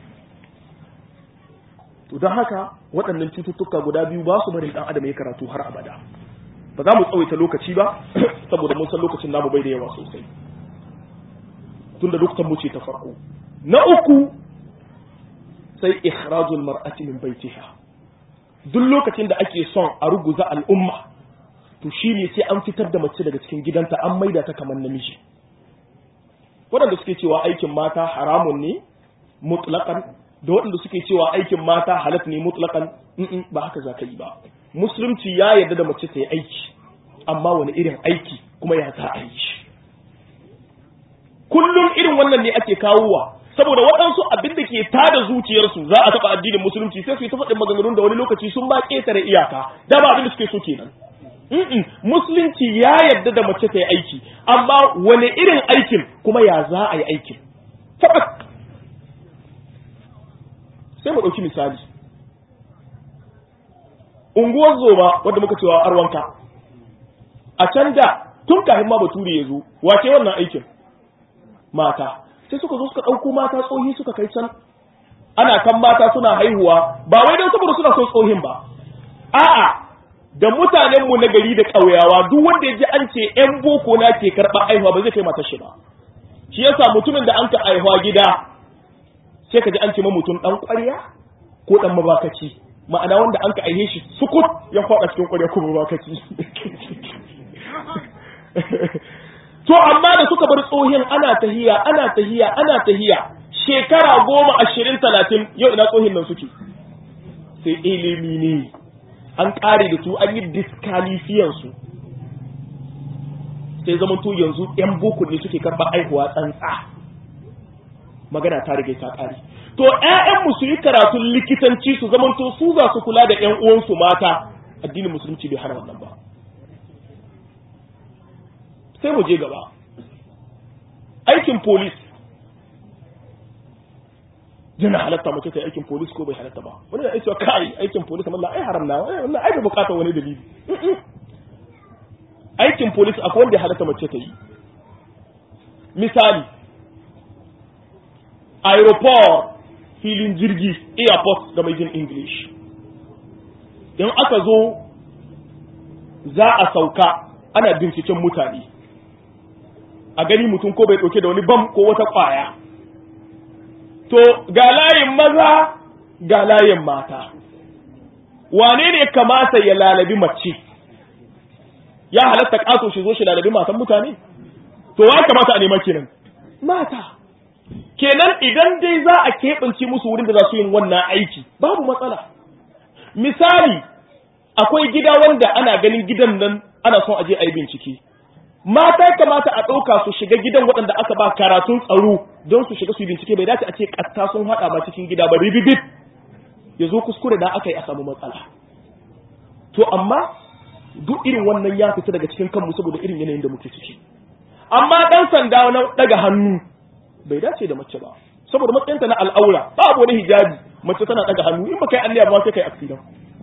to don haka waɗannan cututtuka guda biyu ba su barin ɗan adam ya karatu har abada ba za mu tsawaita lokaci ba saboda mun san lokacin namu bai da yawa sosai tunda lokutan mu ce ta farko na uku sai ikhrajul mar'ati min baitiha duk lokacin da ake son a ruguza al'umma to shine sai an fitar da mace daga cikin gidanta an maida ta kamar namiji waɗanda suke cewa aikin mata haramun ne mutlaqan da waɗanda suke cewa aikin mata halat ne mutlaqan ba haka za ka yi ba musulunci ya yarda da mace ta yi aiki amma wani irin aiki kuma ya za a yi shi kullum irin wannan ne ake kawowa saboda waɗansu abin da ke tada zuciyarsu za a taɓa addinin musulunci sai su yi ta faɗin maganganun da wani lokaci sun ba ƙetare iyaka da ba abin da suke so kenan musulunci ya yarda da mace ta yi aiki amma wani irin aikin kuma ya za a yi aikin tabbas sai mu ɗauki misali unguwar zoma wadda muka cewa arwanka a can da tun kafin ma bature ya zo wace wannan aikin mata sai suka zo suka ɗauko mata tsohi suka kai can ana kan mata suna haihuwa ba wai don saboda suna son tsohin ba a'a da mutanenmu na gari da ƙauyawa duk wanda ya ji an ce ‘yan boko na ke karɓar aihuwa ba zai kai matar shi ba shi yasa mutumin da an ka aihuwa gida sai ka ji an ce ma mutum ɗan ƙwarya ko ɗan mabakaci ma'ana wanda an ka aihe shi sukut ya faɗa cikin ƙwarya ko mabakaci to amma da suka bar tsohin ana tahiya ana tahiya ana tahiya shekara goma ashirin talatin yau ina tsohin nan suke sai ilimi ne an ƙare da su an yi diskalifiyansu sai zama to yanzu 'yan boko ne suke karɓar aihuwa tsantsa magana ta rage ta ƙare to 'ya'yanmu su yi karatun likitanci su zama to su za su kula da 'yan uwansu mata addinin musulunci bai hana wannan ba sai mu je gaba aikin polis yana halatta mace ta aikin police ko bai halatta ba wani da cewa kai aikin police amma ai haram na wannan ai bai bukata wani dalili aikin police akwai wanda ya halatta mace ta yi misali aeroport filin jirgi airport da mai jin english in aka zo za a sauka ana binciken mutane a gani mutum ko bai ɗauke da wani bam ko wata ƙwaya to ga layin maza ga layin mata wane ne kamata ya lalabi mace ya halatta ƙaso shi zo shi lalabi matan mutane to wa kamata a neman kenan mata kenan idan dai za a keɓance musu wurin da za su yin wannan aiki babu matsala misali akwai gida wanda ana ganin gidan nan ana son aje a yi bincike mata kamata a ɗauka su shiga gidan waɗanda aka ba karatun tsaro don su shiga su yi bincike bai dace a ce ƙatta sun haɗa ba cikin gida ba ribibib ya zo kuskure da aka yi a samu matsala to amma duk irin wannan ya fita daga cikin kanmu saboda irin yanayin da muke ciki amma ɗan sanda na ɗaga hannu bai dace da mace ba saboda matsayinta na al'aura babu wani hijabi mace tana ɗaga hannu in ba kai alliya ba sai kai accident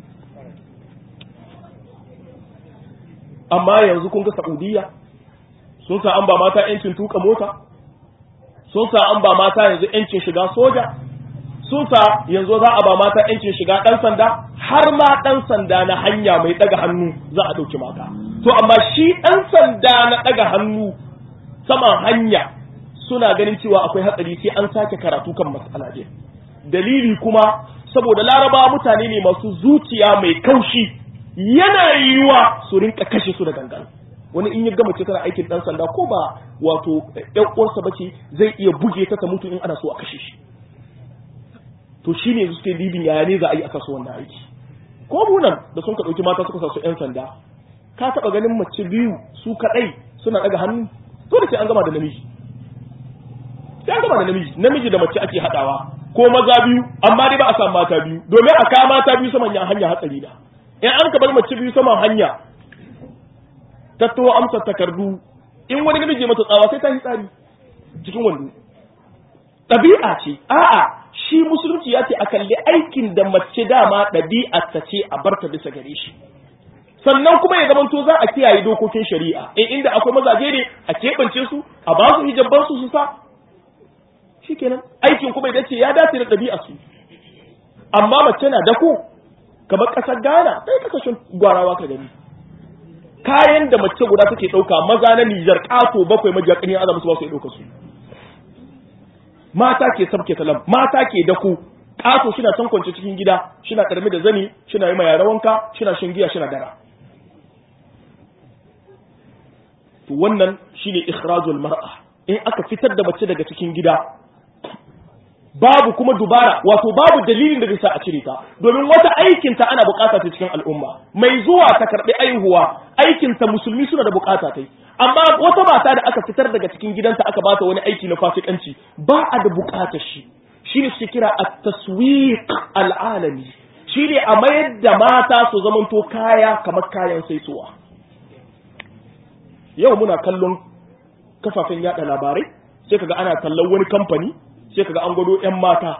amma yanzu kun ga Saudiya sun sa an ba mata yancin tuka mota sun sa an ba mata yanzu yancin shiga soja sun sa yanzu za a ba mata yancin shiga dan sanda har ma dan sanda na hanya mai daga hannu za a dauki mata to amma shi dan sanda na daga hannu saman hanya suna ganin cewa akwai hatsari sai an sake karatu kan matsala ɗin dalili kuma saboda laraba mutane ne masu zuciya mai kaushi yana yiwa su rinka kashe su da gangan wani in ya gama ce tana aikin dan sanda ko ba wato ɗan uwarsa bace zai iya buge ta ta mutu in ana so a kashe shi to shine su suke libin yaya ne za a yi aka so wannan aiki ko munan da sun ka ɗauki mata suka sa su ƴan sanda ka taɓa ganin mace biyu su kaɗai suna ɗaga hannu to da sai an gama da namiji sai an gama da namiji namiji da mace ake haɗawa ko maza biyu amma dai ba a samu mata biyu domin a kama mata biyu saman hanya hatsari da in an ka bar mace biyu saman hanya tattawo amsa takardu in wani namiji mata tsawa sai ta yi tsari cikin wando ɗabi'a ce a'a shi musulunci ya ce a kalli aikin da mace dama ɗabi'a ta ce a barta bisa gare shi sannan kuma ya zamanto za a kiyaye dokokin shari'a in inda akwai mazaje ne a keɓance su a ba su hijabban su su sa shikenan aikin kuma ya dace ya dace da ɗabi'a su amma mace na dako kamar ƙasar Ghana sai kasashen gwarawa ka gani kayan da mace guda take ɗauka maza na Nijar ƙato bakwai majiya ƙani azama su ba su ɗauka su mata ke sabke talam mata ke dako ƙato shina san kwance cikin gida shina ƙarmi da zani shina yi ma yara wanka shina shan giya shina dara to wannan shine ikhrajul mar'a in aka fitar da mace daga cikin gida babu kuma dubara wato babu dalilin da zai sa a cire ta domin wata aikin ta ana bukata ta cikin al'umma mai zuwa ta karbi aihuwa aikin ta musulmi suna da bukata ta amma wata mata da aka fitar daga cikin gidanta aka bata wani aiki na fasikanci ba a da bukatar shi shine su kira at-taswiq al-alami shine a mayar da mata su zamanto kaya kamar kayan saisuwa yau muna kallon kafafen yada labarai sai kaga ana kallon wani kamfani sai kaga an gwado yan mata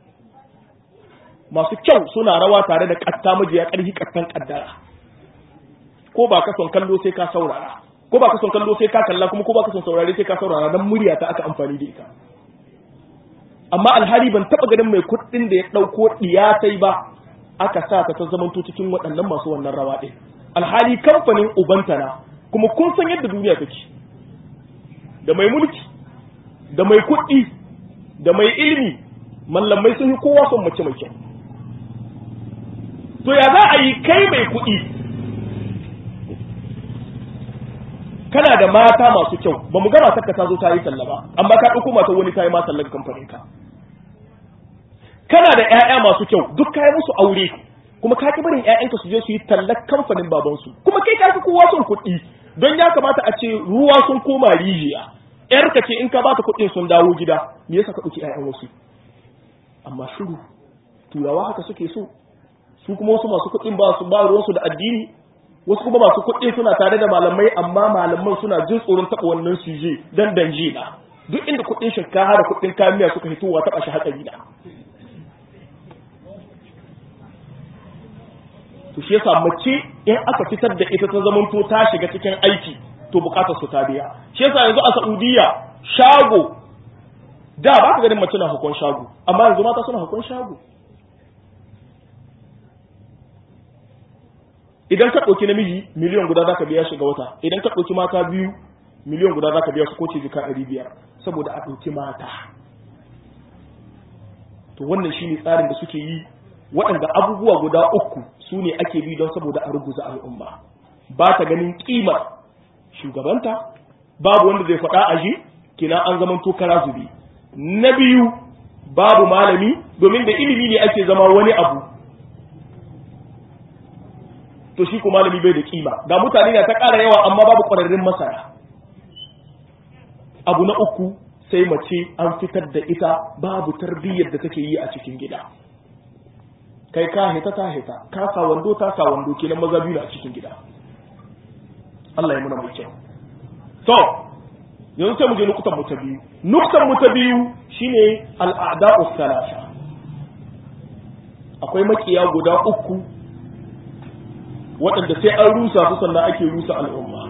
masu kyau suna rawa tare da katta majiya karhi kattan kaddara ko ba ka son kallo sai ka saurara ko ba ka son kallo sai ka kalla kuma ko ba ka son saurare sai ka saurara dan murya ta aka amfani da ita amma alhali ban taba ganin mai kuɗin da ya ɗauko diyatai ba aka sa ta ta zamanto cikin waɗannan masu wannan rawa ɗin alhali kamfanin ubantana kuma kun san yadda duniya take da mai mulki da mai kuɗi da mai ilimi mallamai sun yi kowa son mace mai kyau to ya za a yi kai mai kuɗi kana da mata masu kyau ba mu gama takka ta zo ta yi talla ba amma ka ɗauko mata wani ta yi ma tallar kamfanin ka kana da ƴaƴa masu kyau duk ka yi musu aure kuma ka ki barin ƴaƴanka su je su yi tallar kamfanin babansu kuma kai ka fi kowa son kuɗi don ya kamata a ce ruwa sun koma rijiya ƴarka ce in ka bata kuɗin sun dawo gida me yasa ka ɗauki ƴaƴan wasu amma shiru turawa haka suke so su kuma wasu masu kuɗin ba su ba ruwansu da addini wasu kuma masu kuɗi suna tare da malamai amma malaman suna jin tsoron taɓa wannan suje dan danje na duk inda kuɗin shinkafa da kuɗin kamiya suka hitowa taɓa shi hatsari na to shi yasa mace in aka fitar da ita ta zamanto ta shiga cikin aiki to bukatar su ta biya shi yasa yanzu a Saudiya shago da ba ka ganin mace na hukun shago amma yanzu mata suna hukun shago idan ka ɗauki namiji miliyan guda za ka biya shi ga wata idan ka ɗauki mata biyu miliyan guda za ka biya su ko ce jika ɗari biyar saboda a ɗauki mata to wannan shine tsarin da suke yi waɗanda abubuwa guda uku su ne ake bi don saboda a ruguza al'umma ba ta ganin ƙimar shugabanta babu wanda zai faɗa a ji kina an zaman tokara zube na biyu babu malami domin da ilimi ne ake zama wani abu to shi ko malami bai da kima ga mutane na ta ƙara yawa amma babu ƙwararrun masana abu na uku sai mace an fitar da ita babu tarbiyyar da take yi a cikin gida kai ka hita ta hita ka sa wando ta sa wando kenan maza biyu a cikin gida Allah ya muna mai kyau to yanzu sai mu je nukutan mu ta biyu nukutan mu ta biyu shine al'ada'u salasa akwai makiya guda uku waɗanda sai an rusa su sannan ake rusa al'umma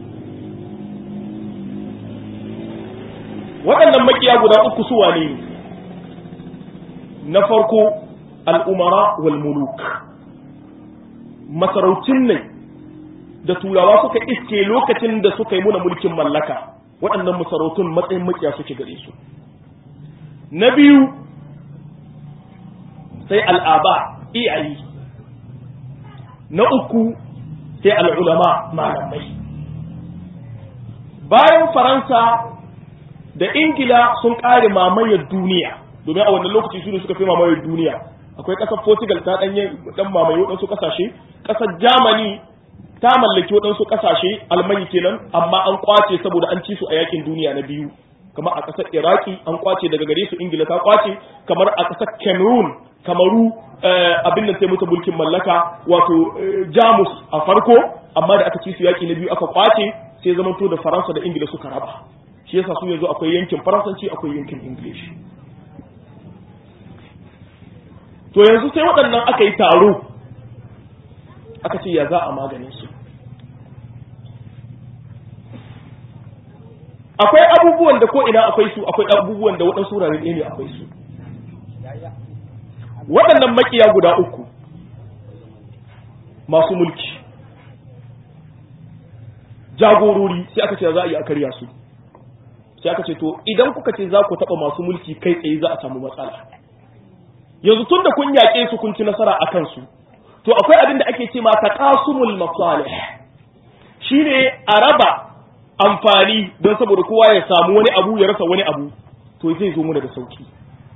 waɗannan makiya guda uku su wane ne na farko al'umara wal muluk masarautun ne da turawa suka iske lokacin da suka yi muna mulkin mallaka waɗannan masarautun matsayin makiya suke gare su na biyu sai al'aba iyayi na uku sai al'ulama malamai bayan faransa da ingila sun ƙare mamayar duniya domin a wannan lokaci su ne suka fi mamayar duniya akwai ƙasar portugal ta ɗanye ɗan mamaye waɗansu ƙasashe ƙasar germany ta mallaki waɗansu ƙasashe almani kenan amma an kwace saboda an ci su a yakin duniya na biyu kamar a ƙasar iraki an kwace daga gare su ingila ta kwace kamar a ƙasar cameroon kamaru abin da sai mutu mulkin mallaka wato jamus a farko amma da aka ci su yaki na biyu aka kwace sai zamanto da faransa da ingila suka raba shi yasa su yanzu akwai yankin faransanci akwai yankin english to yanzu sai waɗannan aka yi taro aka ce ya za a maganin su akwai abubuwan da ko ina akwai su akwai abubuwan da waɗansu wurare ɗaya ne akwai su waɗannan makiya guda uku masu mulki jagorori sai aka ce za a yi a karya su sai aka ce to idan kuka ce za ku taɓa masu mulki kai tsaye za a samu matsala yanzu tun da kun yaƙe su kun ci nasara a kansu to akwai abin da ake ce ma taqasumul masalih shine a raba amfani don saboda kowa ya samu wani abu ya rasa wani abu to zai zo muna da sauki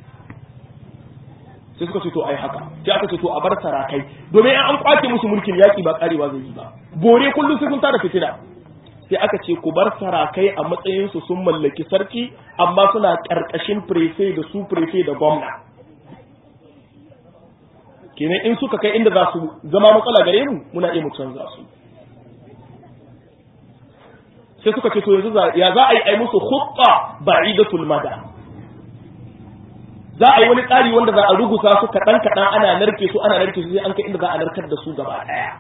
sai suka ce to ai haka sai aka ce to a bar sarakai domin an kwace musu mulkin yaki ba karewa zai yi ba bore kullum sai kun tada fitina sai aka ce ku bar sarakai a matsayin su sun mallaki sarki amma suna karkashin prefe da su prefe da gwamna kenan in suka kai inda za su zama matsala gare mu muna iya mu canza su sai suka ce to yanzu ya za a yi ai musu khutta ba'idatul mada za a yi wani tsari wanda za a rugusa su kaɗan kaɗan ana narke su ana narke su sai an kai inda za a narkar da su gaba ɗaya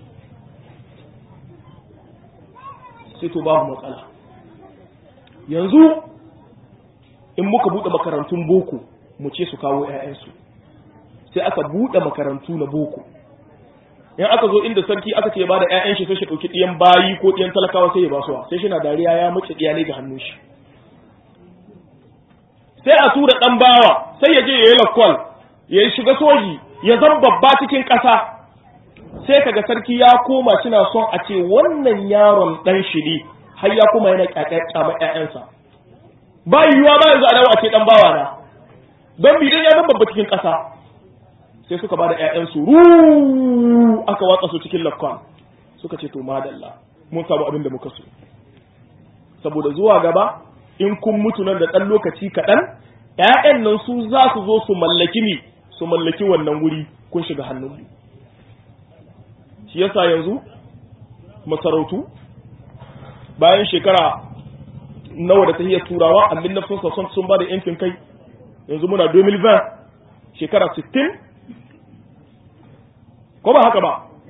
sai to babu matsala yanzu in muka buɗe makarantun boko mu ce su kawo 'ya'yansu sai aka buɗe makarantu na boko in aka zo inda sarki aka ce ba da ƴaƴan shi sai shi ɗauki ɗiyan bayi ko ɗiyan talakawa sai ya ba suwa sai shi na dariya ya mace iyalai ga hannun shi sai a tura ɗan bawa sai ya je ya yi lakwal ya shiga soji ya zama babba cikin ƙasa sai kaga sarki ya koma suna son a ce wannan yaron ɗan shi ne har ya koma yana ƙyaƙyaƙyama ƴaƴansa ba yiwuwa ba yanzu a dawo a ce ɗan bawa na don bidan ya zama babba cikin ƙasa sai suka bada ƴaƴansu ru aka watsa su cikin lakon suka ce to madalla mun samu abin da muka so saboda zuwa gaba in kun mutu nan da ɗan lokaci kaɗan ƴaƴan nan su za su zo su mallaki ni su mallaki wannan wuri kun shiga hannun shi yasa yanzu masarautu bayan shekara nawa da tahiyar turawa amin na sun sun ba da yancin kai yanzu muna 2020 shekara 60 ko ba haka ba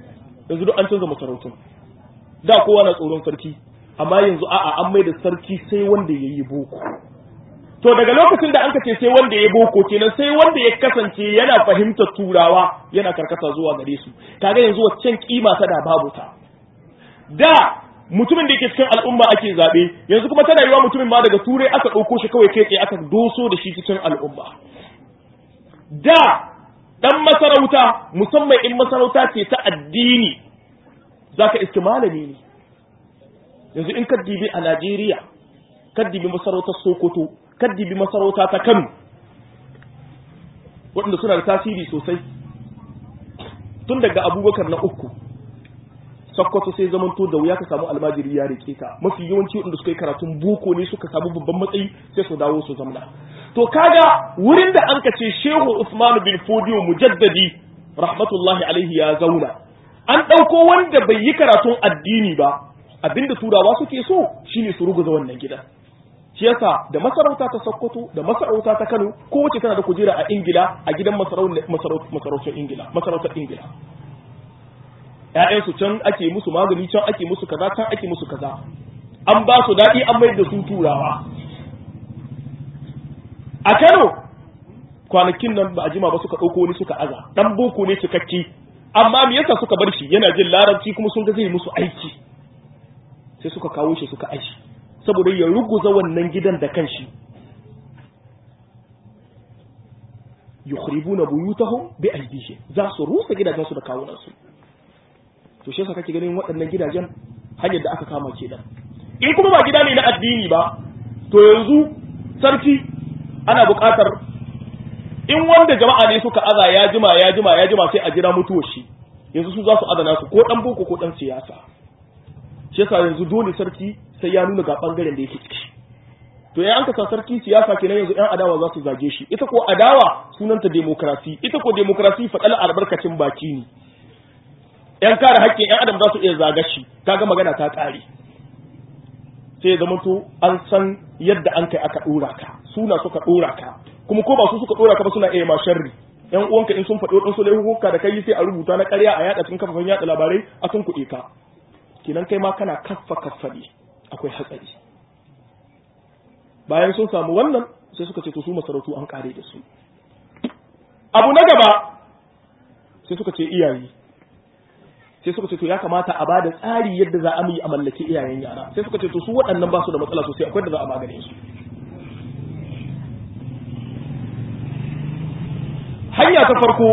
yanzu duk an canza masarautun da kowa na tsoron sarki amma yanzu a'a an mai da sarki sai wanda ya yi boko to daga lokacin da an ka ce sai wanda ya boko kenan sai wanda ya kasance yana fahimtar turawa yana karkata zuwa gare su kaga yanzu waccan kima ta da babu ta da mutumin da yake cikin al'umma ake zabe yanzu kuma tana yiwa mutumin ma daga turai aka ɗauko shi kawai kai tsaye aka doso da shi cikin al'umma da dan masarauta musamman in masarauta ce ta addini zaka iske malami ne yanzu in ka dibi a Najeriya ka dibi masarautar Sokoto ka dibi masarauta ta Kano waɗanda suna da tasiri sosai tun daga Abubakar na uku Sokoto sai zamanto da wuya ka samu almajiri ya rike ta mafi yawanci waɗanda suka yi karatun boko ne suka samu babban matsayi sai su dawo su zamna to kaga wurin da an kace Shehu Usman bin Fodiyo mujaddadi rahmatullahi alaihi ya zauna an ɗauko wanda bai yi karatun addini ba abinda turawa suke so shine su ruguza wannan gidan shi yasa da masarauta ta Sokoto da masarauta ta Kano kowace tana da kujera a Ingila a gidan masarautar Ingila masarautar Ingila ƴaƴansu can ake musu magani can ake musu kaza can ake musu kaza an ba su daɗi an mai da su turawa a Kano kwanakin nan ba a jima ba suka ɗauko wani suka aza ɗan boko ne cikakke amma me yasa suka bar shi yana jin larabci kuma sun ga zai musu aiki sai suka kawo shi suka aiki saboda ya ruguza wannan gidan da kanshi yukhribuna buyutahum bi aydihim za su rusa gidajen su da kawunan su to shi yasa kake ganin waɗannan gidajen hanyar da aka kama kenan in kuma ba gida ne na addini ba to yanzu sarki ana buƙatar in wanda jama'a ne suka aza ya jima ya jima ya jima sai a jira mutuwar shi yanzu su za su adana su ko dan boko ko dan siyasa shi yasa yanzu dole sarki sai ya nuna ga bangaren da yake ciki to ya an ka sa sarki siyasa kenan yanzu yan adawa za su zage shi ita ko adawa sunanta demokrasi ita ko demokrasi faɗal albarkacin baki ne yan kare haƙƙin yan adam za su iya zaga shi kaga magana ta ƙare sai ya zamanto an san yadda an kai aka ɗora ka suna suka ɗora ka kuma ko ba su suka ɗora ka ba suna iya ma sharri yan uwanka in sun faɗi waɗansu laifuka da kai sai a rubuta na ƙarya a yaɗa cikin kafafen yaɗa labarai a sun kuɗe ka kenan kai ma kana kaffa kaffa ne akwai hatsari bayan sun samu wannan sai suka ce to su masarautu an ƙare da su abu na gaba sai suka ce iyaye sai suka ce to ya kamata a bada tsari yadda za a yi a mallaki iyayen yara sai suka ce to su waɗannan ba su da matsala sosai akwai da za a magane su hanya ta farko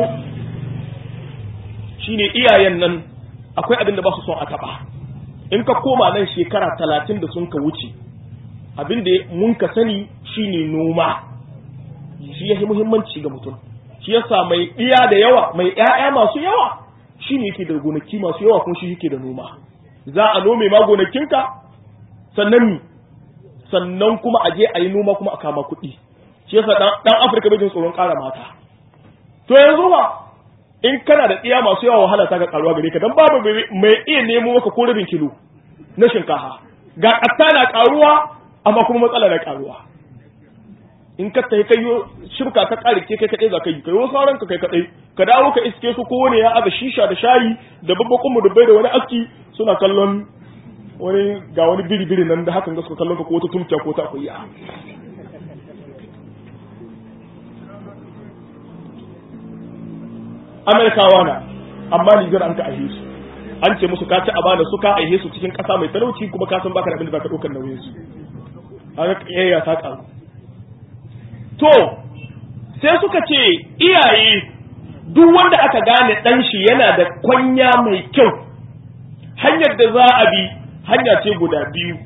shine iyayen nan akwai abin da ba su son a taɓa in ka koma nan shekara talatin da sun ka wuce abin da mun ka sani shine noma shi ya muhimmanci ga mutum shi yasa mai iya da yawa mai 'ya'ya masu yawa shi ne yake da gonaki masu yawa kuma shi yake da noma za a nome ma gonakinka sannan mi sannan kuma a je a yi noma kuma a kama kuɗi shi yasa dan afirka bai jin tsoron ƙara mata to yanzu ba in kana da tsiya masu yawa wahala ta ga karuwa gare ka dan babu mai iya nemo maka ko rabin kilo na shinkafa ga ƙatta na karuwa amma kuma matsala na karuwa in ka tafi kai shirka ka kare ke kai kadai za ka yi kai wasu sauran ka kai kadai ka dawo ka iske su ko wani ya aga shisha da shayi da babbakon mu dubbai da wani aski suna kallon wani ga wani biri biri nan da hakan ga suka kallon ka ko wata tumciya ko ta akuya Amerikawa na amma Nijar an ka aihe su an ce musu ka ci amana su ka aihe su cikin ƙasa mai talauci kuma ka san baka da abin da zaka ɗaukar nauyin su an kiyayya ta ƙaru to sai suka ce iyaye duk wanda aka gane ɗan shi yana da kwanya mai kyau hanyar da za a bi hanya ce guda biyu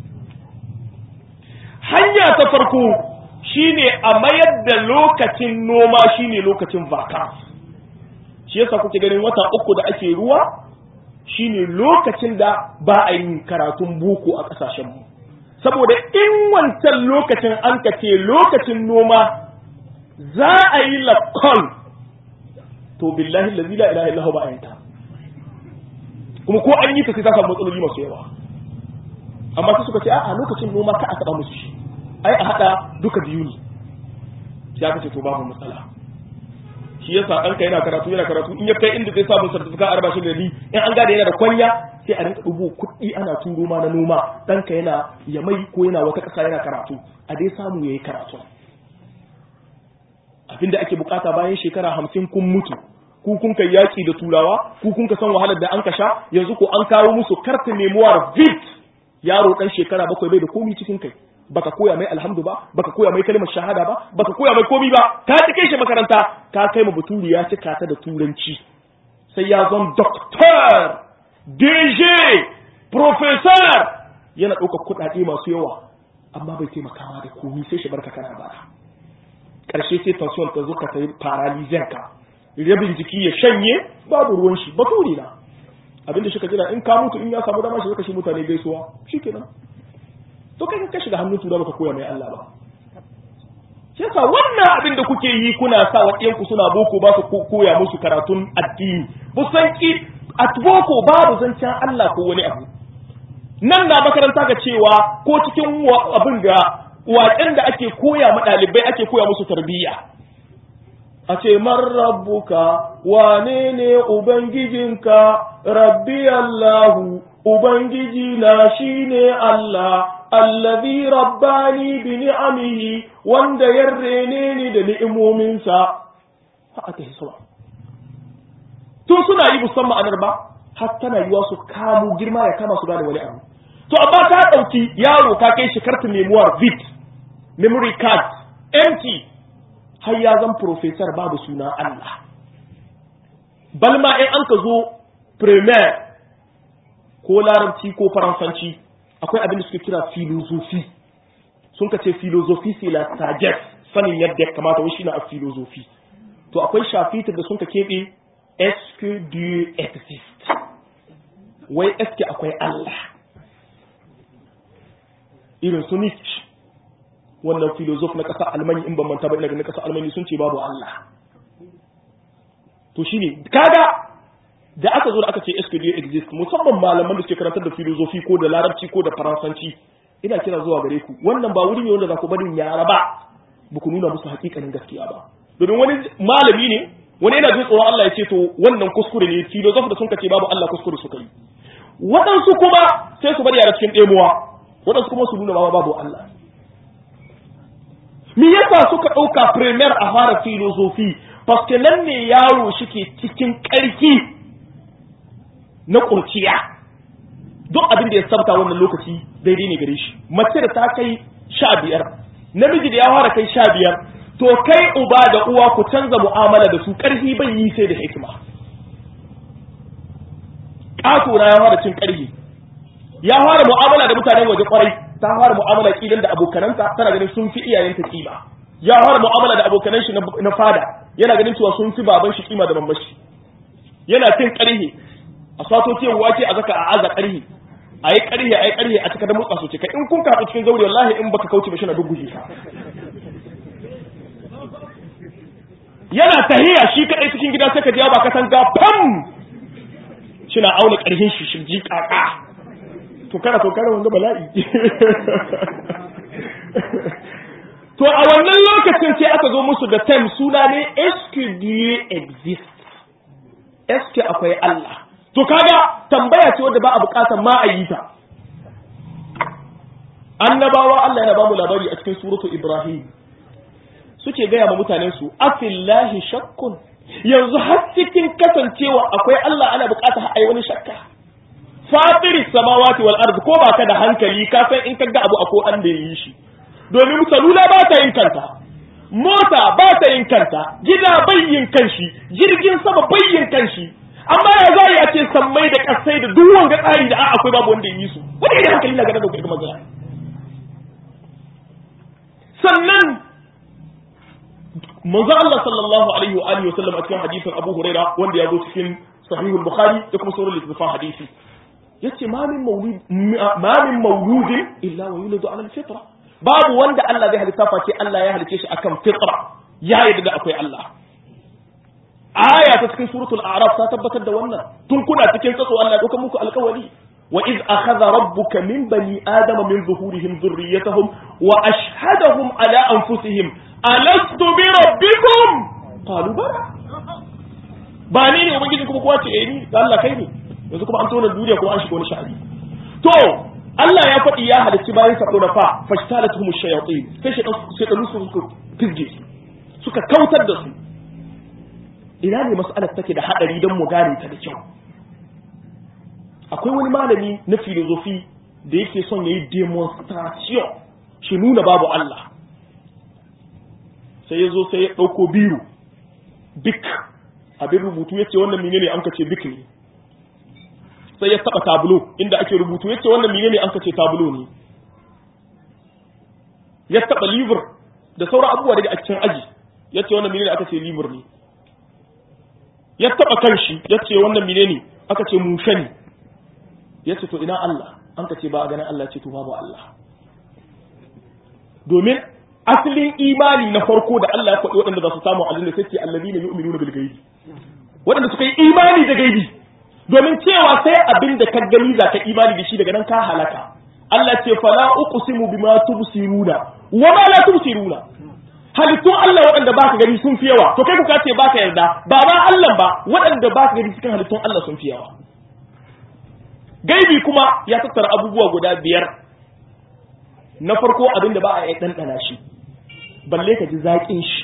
hanya ta farko shine a mayar da lokacin noma shine lokacin vaka shi yasa kuke ganin wata uku da ake ruwa shine lokacin da ba a yin karatun boko a ƙasashenmu saboda in wancan lokacin an ka ce lokacin noma za a yi lakon to billahi lazi la ilaha illahu ba a yanta kuma ko an yi ta sai ta samu matsaloli masu yawa amma sai suka ce a lokacin noma ka a taɓa musu shi ai a haɗa duka biyu ne sai aka ce to babu matsala shi yasa ɗanka yana karatu yana karatu in ya kai inda zai samu certificate arba shi gari in an gane yana da kwanya sai a rinka dubo kuɗi ana turo ma na noma ɗanka yana yamai ko yana wata ƙasa yana karatu a dai samu yayi karatu abinda ake bukata bayan shekara hamsin kun mutu ku kun kai yaki da turawa ku kun ka san wahalar da an ka sha yanzu ko an kawo musu kartin memoir vit yaro dan shekara bakwai bai da komi cikin kai baka koya mai alhamdu ba baka koya mai kalmar shahada ba baka koya mai komi ba ka ci kai shi makaranta ka kai ma baturi ya cika ta da turanci sai ya zon doctor dj professor yana ɗaukar kuɗaɗe masu yawa amma bai taimakawa da komi sai shi barka kana bara ƙarshe sai tension ta zo ka sai paralyzer ka rabin jiki ya shanye babu ruwan shi baturi na abinda shi ka jira in ka mutu in ya samu dama shi zaka shi mutane gaisuwa shikenan to kai ka shiga hannun tura baka koya mai Allah ba shi yasa wannan abin da kuke yi kuna sa wa ku suna boko ba su koya musu karatun addini bu san ki at boko babu zancen Allah ko wani abu nan na makaranta ga cewa ko cikin abin da waƙen da ake koya ma ɗalibai ake koya musu tarbiyya a ce man rabbuka wane ne ubangijinka rabbi Allahu ubangiji na shine Allah allazi rabbani bi ni'amihi wanda ya rene ni da ni'imominsa haka ta hisuwa tun suna yi musamman ma'anar ba har tana yiwa su kamu girma ya kama su gane wani abu to amma ta ɗauki yaro ka kai shi kartin memoir vit memory card empty har ya zan professor babu suna Allah balma in an ka zo premier ko larabci ko faransanci akwai abin da suke kira filozofi sun ka ce filozofi c'est la sagesse sanin yadda ya kamata wai shine a filozofi to akwai shafitar da sun ka keɓe est-ce que Dieu existe wai est-ce que akwai Allah irin su Nietzsche wannan filozof na ƙasar Almanya in ban manta ba ina ga na ƙasar Almanya sun ce babu Allah to shine kaga da aka zo da aka ce est-ce que Dieu existe musamman malaman da suke karantar da filozofi ko da larabci ko da faransanci ina kira zuwa gare ku wannan ba wuri ne wanda za ku barin yara ba ba ku nuna musu hakikanin gaskiya ba domin wani malami ne wani yana jin tsoron Allah ya ce to wannan kuskure ne filozof da sun ce babu Allah kuskure suka yi waɗansu kuma sai su bari yara cikin ɗemuwa waɗansu kuma su nuna ma babu Allah me yasa suka ɗauka premier a fara filozofi paske nan ne yaro shike cikin ƙarfi na ƙurciya duk abin da ya sabta wannan lokaci daidai ne gare shi mace da ta kai sha biyar namiji da ya fara kai sha biyar to kai uba da uwa ku canza mu'amala da su ƙarfi bai yi sai da hikima ƙato na ya fara cin ƙarfi ya fara mu'amala da mutanen waje kwarai ta fara mu'amala kilan da abokananta tana ganin sun fi iyayenta kima ya fara mu'amala da abokanan shi na fada yana ganin cewa sun fi baban shi kima da mamban shi yana cin ƙarfi a sato tiyan wake a zaka a aza ƙarfi a yi ƙarfi a yi ƙarfi a cika da mutsa su cika in kun kaɗu cikin zaure wallahi in baka kauce ba shi na duguje ka yana tahiya shi kaɗai cikin gida sai ka ji ba ka san ga pam shi na auna ƙarfin shi shi ji ƙaƙa to kana to kana wanga bala'i to a wannan lokacin sai aka zo musu da time suna ne est Dieu existe est akwai Allah to kaga tambaya ce wadda ba a bukatar ma a yi ta annabawa Allah yana ba mu labari a cikin suratu Ibrahim suke gaya ma mutanen su afillahi shakkun yanzu har cikin kasancewa akwai Allah ana bukatar ai wani shakka fatiris samawati wal ard ko baka da hankali ka san in kaga abu akwai an da yi shi domin salula ba ta yin kanta mota ba ta yin kanta gida bai yin kanshi jirgin sama bai yin kanshi amma ya za ya ce sammai da kasai da duk wanga tsari da akwai babu wanda yi su wanda idan hankali na gane da kuma magana sannan manzo Allah sallallahu alaihi wa alihi wa sallam a cikin hadisin Abu Huraira wanda ya zo cikin Sahih al-Bukhari da kuma sauran littafan hadisi yace ma min maulud ma min mauludin illa wa yuladu ala al-fitra babu wanda Allah zai halitta face Allah ya halice shi akan fitra ya yarda da akwai Allah aya ta cikin suratul a'raf ta tabbatar da wannan tun kuna cikin tsatso Allah ya dauka muku alƙawari wa iz akhadha rabbuka min bani adama min zuhurihim dhurriyyatahum wa ashhadahum ala anfusihim alastu bi rabbikum qalu bala ba ni ne ubangiji kuma kowa ce eh ni da Allah kai ne yanzu kuma an tona duniya kuma an shiga wani sha'ani to Allah ya faɗi ya halicci bayan sa da fa fashtalatuhum shayatin sai shi sai su suka fizge su suka kautar da su ina ne mas'alar take da hadari don mu gane ta da kyau akwai wani malami na filozofi da yake son yayi demonstration shi nuna babu Allah sai ya zo sai ya ɗauko biro bik abin rubutu ya ce wannan menene an kace bik ne sai ya taɓa tablo inda ake rubutu ya ce wannan menene an kace tablo ne ya taɓa livir da sauran abubuwa daga a cikin aji ya ce wannan menene aka ce livir ne ya taɓa kanshi ya ce wannan menene aka ce mushe ne ya ce to ina Allah an ka ce ba a ganin Allah ce to babu Allah domin asalin imani na farko da Allah ya faɗi waɗanda za su samu aljanna sai ce allazina yu'minuna bil ghaibi waɗanda suka yi imani da gaibi domin cewa sai abin da ka gani za ka imani da shi daga nan ka halaka Allah ce fala uqsimu bima tubsiruna wa ma la tubsiruna halittun Allah waɗanda baka gani sun fi yawa to kai ku ce baka yarda ba ba Allah ba waɗanda baka gani cikin halittun Allah sun fi yawa gaibi kuma ya tattara abubuwa guda biyar na farko abin da ba a yi ɗanɗana shi balle ka ji zaƙin shi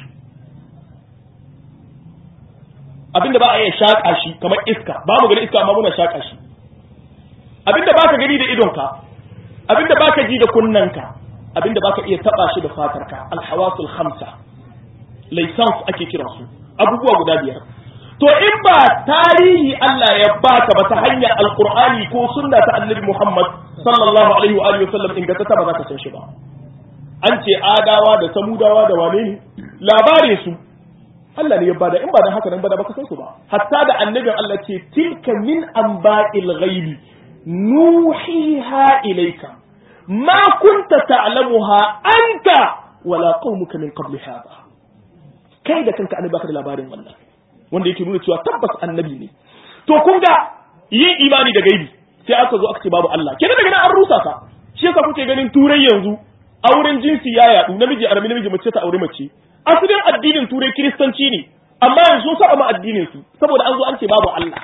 abin da ba a yi shaƙa shi kamar iska ba mu gani iska amma muna shaƙa shi abin da ba ka gani da idonka abin da ba ka ji da kunnanka abin da ba ka iya taɓa shi da fatarka alhawasul hamsa laisans ake kiransu abubuwa guda biyar to in ba tarihi Allah ya baka ba ta hanyar alqur'ani ko sunna ta annabi Muhammad sallallahu alaihi wa alihi wasallam in ga ta ba za ka san shi ba an ce adawa da samudawa da wane ne labarin su Allah ne ya bada in ba da haka nan ba da baka san su ba hatta da annabin Allah ce tilka min anba'il ghaibi nuhiha ilayka ma kunta ta'lamuha anta wala qaumuka min qabli hadha kai da kanka annabi baka da labarin wannan wanda yake nuna cewa tabbas annabi ne to kun ga yin imani da gaibi sai aka zo aka ce babu Allah kenan daga nan an rusa ka shi yasa kuke ganin turai yanzu auren jinsi ya yadu namiji arami namiji mace ta aure mace asalin addinin turai kiristanci ne amma yanzu sun saba ma addinin su saboda an zo an ce babu Allah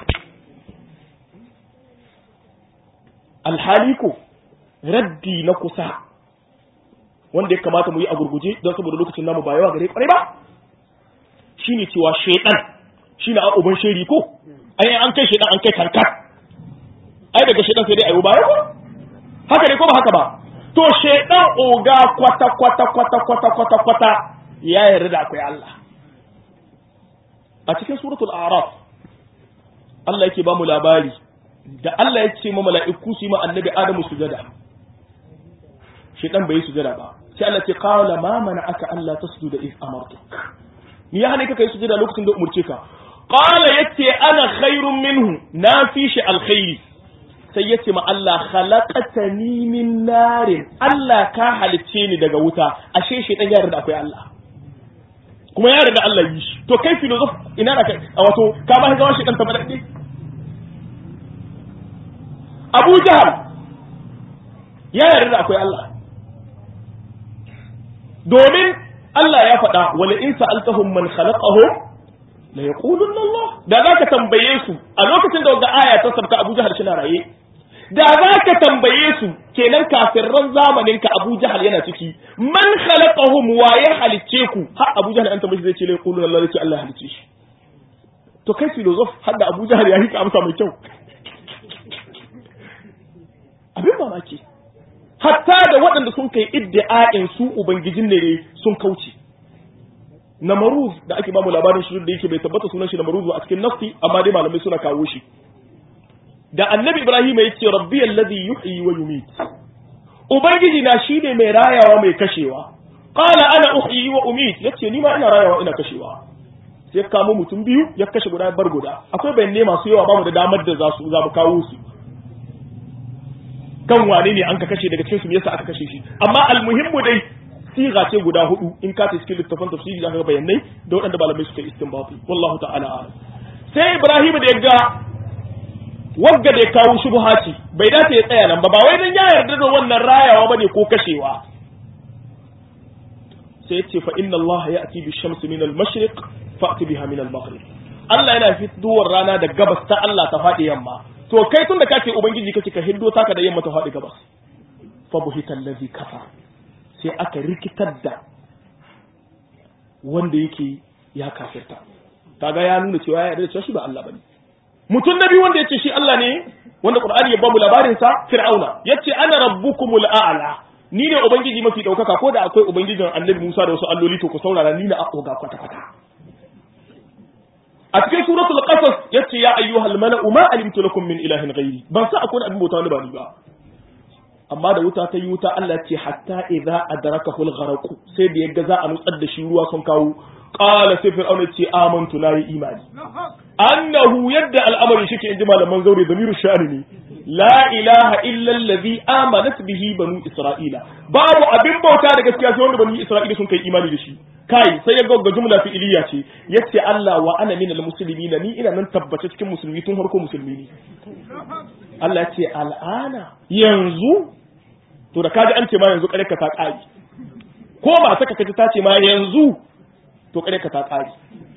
alhali ko raddi na kusa wanda ya kamata mu yi a gurguje don saboda lokacin namu ba yawa gare kwarai ba shine cewa shaitan shine a uban sheri ko ai an kai shaitan an kai kankar ai daga shaitan sai dai ayo baya ko haka ne ko ba haka ba to shaitan oga kwata kwata kwata kwata kwata kwata ya yarda da akwai Allah a cikin suratul a'raf Allah yake ba mu labari da Allah ya ce ma mala'iku su yi ma annabi Adamu sujada shaitan bai sujada ba sai Allah ce qala ma mana'aka alla tasjuda iz amartuk ni ya hane ka kai sujada lokacin da umurce ka qala yace ana khairun minhu na fi shi alkhairi sai yace ma Allah khalaqatani min narin Allah ka halicce ni daga wuta ashe shi dan yarin da akwai Allah kuma ya da Allah yi shi to kai filosof ina da kai a wato ka ba ga shi dan tabadade Abu Jahal ya yarda da akwai Allah domin Allah ya faɗa wala in sa'altahum man khalaqahum la yaqulunna Allah da zaka tambaye su a lokacin da wanda aya ta sabka Abu Jahal shi na raye da zaka tambaye su kenan kafirran zamanin ka Abu Jahal yana ciki man khalaqahum wa ya halicce ku har Abu Jahal an tambaye zai ce la yaqulunna Allah ce Allah halicce shi to kai filosof har da Abu Jahal ya hika amsa mai kyau abin mamaki hatta da waɗanda sun kai iddi'a'in su ubangijin ne sun kauce namaruz da ake bamu labarin shi da yake bai tabbata sunan shi namaruz a cikin nafsi amma dai malamai suna kawo shi da annabi ibrahim ya ce rabbi alladhi yuhyi wa yumit ubangiji na shine mai rayawa mai kashewa qala ana uhyi wa umit yace ni ma ina rayawa ina kashewa sai kamo mutum biyu ya kashe guda bar guda akwai bayanai masu yawa bamu da damar da za su za mu kawo su kan wane ne an ka kashe daga cikin su yasa aka kashe shi amma almuhimmu dai siga ce guda hudu in ka ta cikin littafin tafsiri zaka ga bayanai da waɗanda malamai suka istinbati wallahu ta'ala a'lam sai Ibrahim da ya ga wagga da ya kawo shubha ce bai dace ya tsaya nan ba ba wai dan ya yarda da wannan rayawa bane ko kashewa sai ya ce fa inna Allah ya'ti bi shamsi min al-mashriq fa'ti biha min al-maghrib Allah yana fitowar rana da gabas ta Allah ta faɗi yamma to kai tun da kace ubangiji kace ka hiddo taka da yamma ta faɗi gabas fa buhita allazi kafa sai aka rikitar da wanda yake ya kafirta kaga ya nuna cewa ya yarda cewa shi ba Allah bane mutum nabi wanda yace shi Allah ne wanda Qur'ani ya bamu labarin sa Fir'auna yace ana rabbukumul a'la ni ne ubangiji mafi daukaka ko da akwai ubangijin Annabi Musa da wasu alloli to ku saurara ni na akoga kwata kwata a cikin suratul qasas yace ya ayyuhal mala'u ma alimtu lakum min ilahin ghairi ban sa akwai abin bauta wani ba ni ba amma da wuta ta yi wuta Allah ce hatta idza adrakahu al-gharq sai da yaga za a nutsar da shi ruwa sun kawo qala sai fir'auna ce amantu la imani annahu yadda al'amari shike inji malaman zaure damiru sha'ani ne la ilaha illa allazi amanat bihi banu isra'ila babu abin bauta da gaskiya sai wanda banu isra'ila sun kai imani da shi kai sai ya ga jumla fi'iliya ce yace Allah wa ana minal muslimin ni ina nan tabbace cikin musulmi tun harko musulmi ne Allah ce al'ana yanzu to da kaji an ce ma yanzu kare ka ta kare ko ba saka kaji ta ce ma yanzu to kare ka ta kare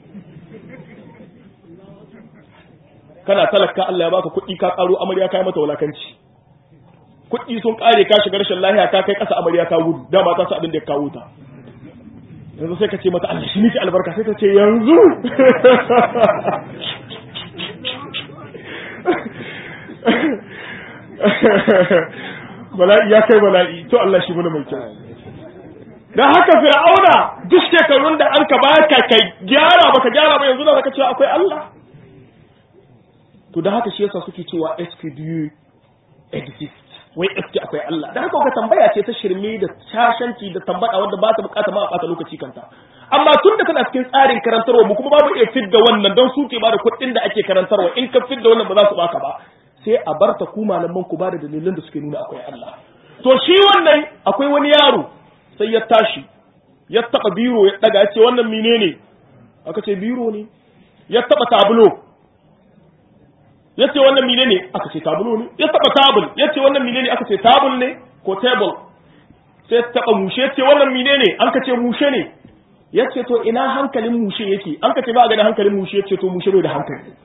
kana talaka Allah ya baka kuɗi ka karo amarya kai mata wulakanci kuɗi sun kare ka shiga rashin lahiya ka kai ƙasa amarya ta gudu dama ta sa abin da ya kawo ta yanzu sai ka ce mata Allah shi miki albarka sai ta ce yanzu bala'i ya kai bala'i to Allah shi muna mai kyau dan haka fir'auna duk shekarun da an ka baka kai gyara baka gyara ba yanzu da zaka cewa akwai Allah to da haka shi yasa suke cewa SPDU exist wai eske akwai Allah da haka ka tambaya ce ta shirme da shashanci da tambada wanda ba ta bukata ma a bata lokaci kanta amma tun da kana cikin tsarin karantarwa mu kuma babu iya fidda wannan don su ke bada kuɗin da ake karantarwa in ka fidda wannan ba za su baka ba sai a bar ta ku malaman ku ba da dalilan da suke nuna akwai Allah to shi wannan akwai wani yaro sai ya tashi ya taba biro ya daga ya ce wannan menene aka ce biro ne ya taba tablo ya ce wannan menene aka ce tablo ne ya taba tabul ya ce wannan menene aka ce tabul ne ko table sai taba mushe ya ce wannan menene an ka ce mushe ne ya ce to ina hankalin mushe yake an ka ce ba ga da hankalin mushe ya ce to mushe bai da hankali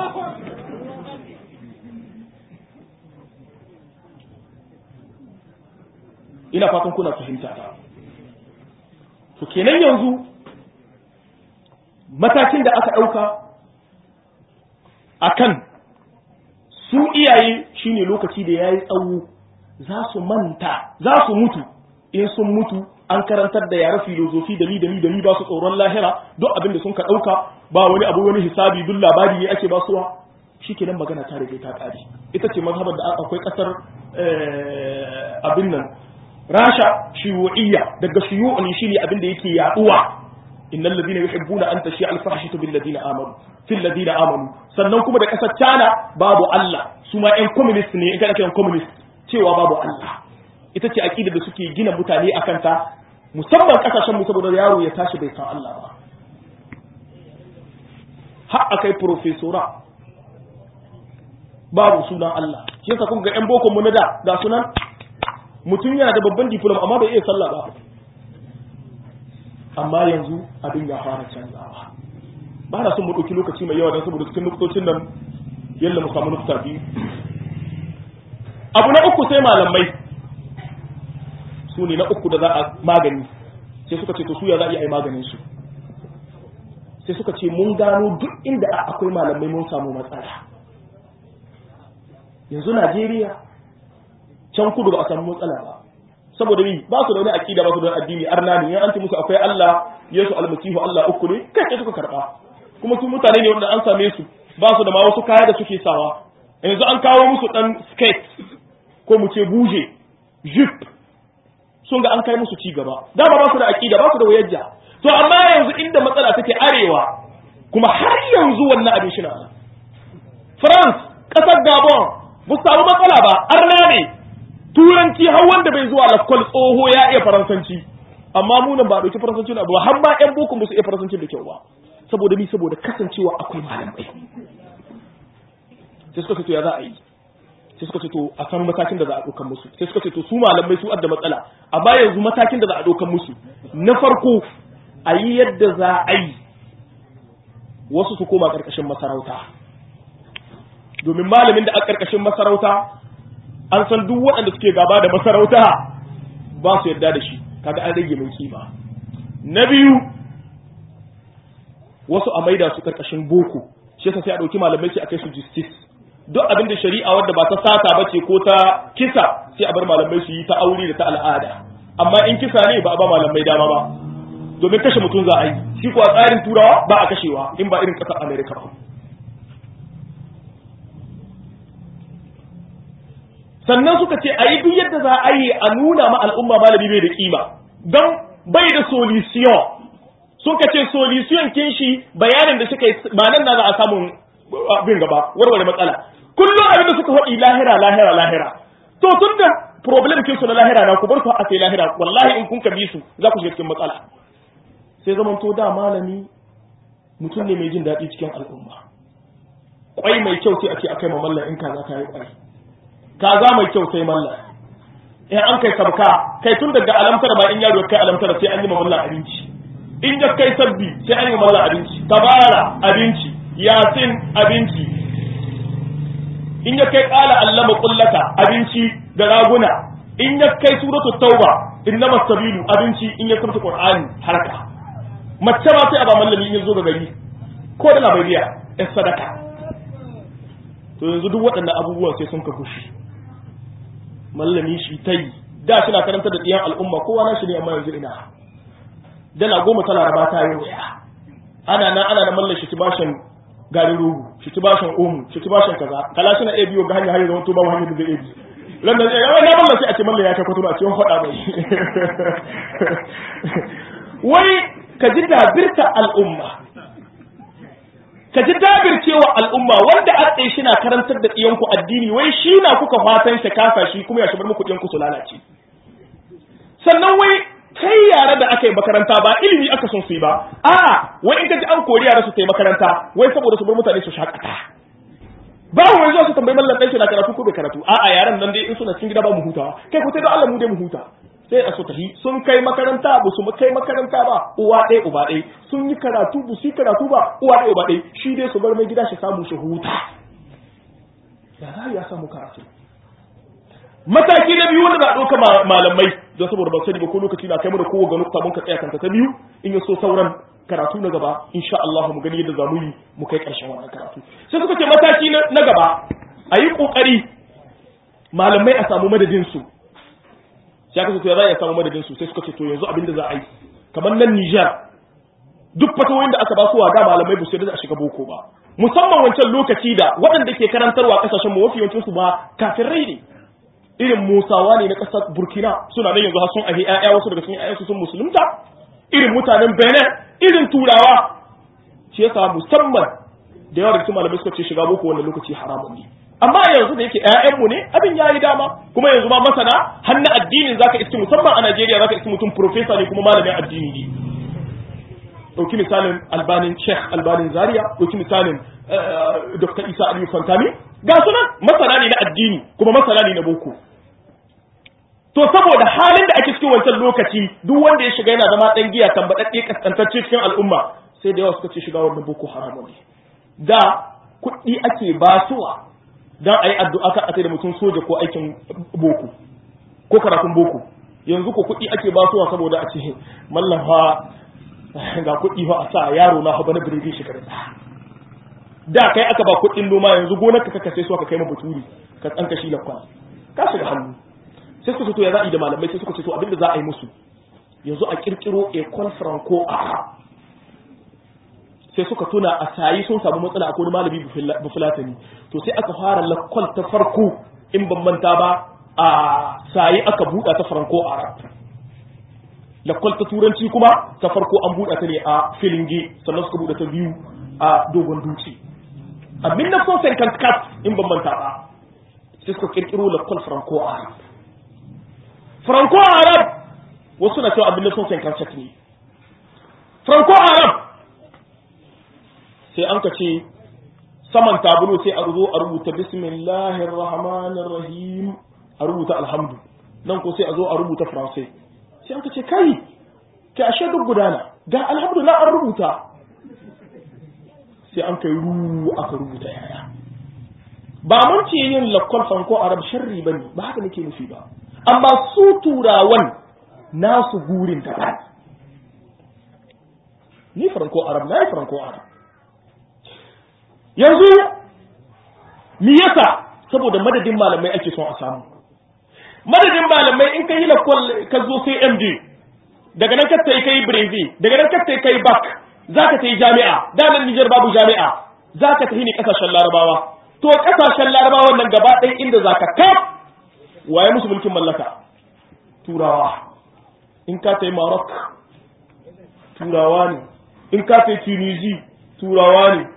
ina fatan kuna fahimta ta to kenan yanzu matakin da aka ɗauka akan su iyaye shine lokaci da ya yi tsawo za su manta za su mutu in sun mutu an karantar da yare filozofi da ni da ni da ni ba su tsoron lahira duk abin da sun ka ɗauka ba wani abu wani hisabi duk labari ne ake basuwa shi kenan magana ta rage ta ƙare ita ce mazhabar da akwai ƙasar abin nan rasha shiyu'iyya daga shiyu'u ne shine abin da yake yaduwa innal ladina yuhibbuna an tashi al fahshatu bil ladina amanu fil ladina amanu sannan kuma da kasar China babu Allah su ma ƴan communist ne in kana kiran communist cewa babu Allah ita ce aqida da suke gina mutane akan ta musamman kasashen mu saboda yaro ya tashi bai san Allah ba har akai professora babu sunan Allah shi yasa kun ga ƴan boko mu na da ga sunan mutum yana da babban diploma amma bai iya sallah ba amma yanzu abin ya fara canzawa ba na son mu ɗauki lokaci mai yawa don saboda cikin nuktocin nan yalla mu samu nukta biyu abu na uku sai malamai su ne na uku da za a magani sai suka ce to su ya za a yi maganin su sai suka ce mun gano duk inda akwai malamai mun samu matsala yanzu Najeriya can kudu ba a samu matsala ba saboda ni ba su da wani aqida ba su da addini arna ne an ce musu akwai Allah Yesu almasihu Allah uku ne kai sai suka karba kuma su mutane ne wanda an same su ba su da ma wasu kaya da suke sawa yanzu an kawo musu dan skate ko mu ce buje jip sun ga an kai musu ci gaba dama ba su da aqida ba su da wayajja to amma yanzu inda matsala take arewa kuma har yanzu wannan abin shi na France kasar Gabon ba su samu matsala ba arna ne turanci har wanda bai zuwa lakwal tsoho ya iya faransanci amma mu nan ba dauki faransanci na ba har ma yan boko ba su iya faransanci da kyau ba saboda ni saboda kasancewa akwai malamai sai suka ce to ya za a yi sai suka ce to a san matakin da za a ɗaukan musu sai suka ce to su malamai su adda matsala amma yanzu matakin da za a ɗaukan musu na farko a yi yadda za a yi wasu su koma ƙarƙashin masarauta domin malamin da a ƙarƙashin masarauta an san duk waɗanda suke gaba da masarauta ba su yarda da shi kaga an rage mai kima na biyu wasu a maida su ƙarƙashin boko shi yasa sai a ɗauki malamai sai a kai su justice duk abin da shari'a wadda ba ta sata ba ce ko ta kisa sai a bar malamai su yi ta aure da ta al'ada amma in kisa ne ba a ba malamai dama ba domin kashe mutum za a yi shi kuwa tsarin turawa ba a kashewa in ba irin ƙasar amerika ba sannan suka ce a yi duk yadda za a yi a nuna ma al'umma malami bai da kima don bai da solution suka ce solution kin shi bayanin da suka yi manan na za a samun bin gaba warware matsala kullum abin da suka faɗi lahira lahira lahira to tun da problem kinsu na lahira na ku bar su a sai lahira wallahi in kun kabi su za ku shiga cikin matsala sai zaman to da malami mutum ne mai jin daɗi cikin al'umma kwai mai kyau sai a ce akai ma mallan in kaza ta yi kwai kaza mai kyau sai mallan in an kai sabka kai tun daga alamtar ma in yaro kai alamtar sai an yi ma mallan abinci in ya kai sabbi sai an yi ma mallan abinci tabara abinci yasin abinci in ya kai kala allama kullaka abinci da raguna in ya kai suratul tauba innama sabilu abinci in ya kamta qur'ani harka mace ma sai a ba mallami in ya zo ga gari ko da labariya ya sadaka to yanzu duk waɗannan abubuwan sai sun ka kushi mallami shi ta yi da suna karanta da ɗiyan al'umma kowa na shi ne amma yanzu ina dala goma tana raba ta yi waya ana nan ana da mallan shi bashin garin rogo shi bashin omu shi bashin kaza kala suna iya biyo ga hanyar hanyar zama to ba hanyar da zai iya bi ran da ya na mallan sai a ce mallan ya kai kwato a ce faɗa mai wai ka ji dabirta al'umma ka ji dabircewa al'umma wanda a tsaye shi na karantar da ɗiyanku addini wai shi na kuka fatan shi kasa shi kuma ya shigar muku ɗiyanku su lalace sannan wai kai yara da aka yi makaranta ba ilimi aka son su yi ba a wai in ka ji an kori yara su ta yi makaranta wai saboda su bar mutane su shakata ba wai zuwa su tambayi mallan ɗan shi na karatu ko bai karatu a'a yaran nan dai in suna cikin gida ba mu hutawa kai ku sai da Allah mu dai mu huta sai a su tafi sun kai makaranta ba su kai makaranta ba uwa ɗaya uba ɗaya sun yi karatu ba su yi karatu ba uwa ɗaya uba ɗaya shi dai su bar mai gida shi samu shi huta ya za ya samu karatu mataki na biyu wanda za a ɗauka malamai don saboda ban sani ba ko lokaci na kai mu da kowa ga nukta mun ka tsaya kanta ta biyu in ya so sauran karatu na gaba insha Allah mu gani yadda za mu yi mu kai ƙarshen wannan karatu sai suka ce mataki na gaba a yi ƙoƙari malamai a samu madadin su sai aka ce to ya za a samu madadin su sai suka ce to yanzu abin da za a yi kamar nan Niger duk fatawoyin da aka ba su da malamai ba su da a shiga boko ba musamman wancan lokaci da waɗanda ke karantarwa kasashen mu mafi yawancin su ba kafirai ne irin musawa ne na ƙasar burkina suna nan yanzu har sun ahi ƴaƴa wasu daga cikin ƴaƴansu sun musulunta irin mutanen benin irin turawa shi yasa musamman da yawa daga cikin malamai suka ce shiga boko wannan lokaci haramun ne amma yanzu da yake ƴaƴanmu ne abin ya yi dama kuma yanzu ma masana har na addinin zaka iske musamman a Najeriya zaka iske mutum profesa ne kuma malamin addini ne dauki misalin albanin Sheikh albanin Zaria dauki misalin Dr. Isa Aliyu Fantami ga sunan masana ne na addini kuma masana ne na boko to saboda halin da ake cikin wancan lokaci duk wanda ya shiga yana zama dan giya tambadadde kaskantacce cikin al'umma sai da yawa suka ce shiga wannan boko haramun ne da kuɗi ake basuwa dan ayi addu'a kan a da mutum soja ko aikin boko ko karatun boko yanzu ko kuɗi ake basuwa saboda a ce mallam fa ga kuɗi fa a sa yaro na fa bana biredi shekaru da kai aka ba kuɗin noma yanzu gonar ka kaka sai su aka kai ma baturi ka tsanka shi lakwa ka shiga hannu sai suka ce to ya za a yi da malamai sai suka ce to abinda za a yi musu yanzu a kirkiro ecole franco a sai suka tuna a sayi sun samu matsala a wani malami bufulatani to sai aka fara lakwal ta farko in ban manta ba a sayi aka buɗa ta franco arab lakwal ta turanci kuma ta farko an buɗa ta ne a filinge sannan suka buɗe ta biyu a dogon dutse a 1954 in ban manta ba sai suka kirkiro lakwal franco arab franco arab wasu na cewa a 1957 ne franco arab sai an ka ce saman tabulo sai a zo a rubuta bismillahir rahmanir rahim a rubuta alhamdu nan ko sai a zo a rubuta faransai sai an ka ce kai ke ashe duk gudana ga alhamdu na an rubuta sai an kai ru aka rubuta yaya ba mun ce yin lakwal fanko arab sharri bane ba haka nake nufi ba amma su turawan nasu gurin ta ba ni franco arab na yi franco arab yanzu me yasa saboda madadin malamai ake son a samu madadin malamai in ka yi lakwal ka zo sai md daga nan ka yi kai brevi daga nan ka yi kai bak za ka ta yi jami'a da nan nijar babu jami'a za ka tafi ne kasashen larabawa to kasashen larabawa nan gaba ɗaya inda za ka kaf waye musu mulkin mallaka turawa in ka ta yi maroc turawa ne in ka ta yi tunisi turawa ne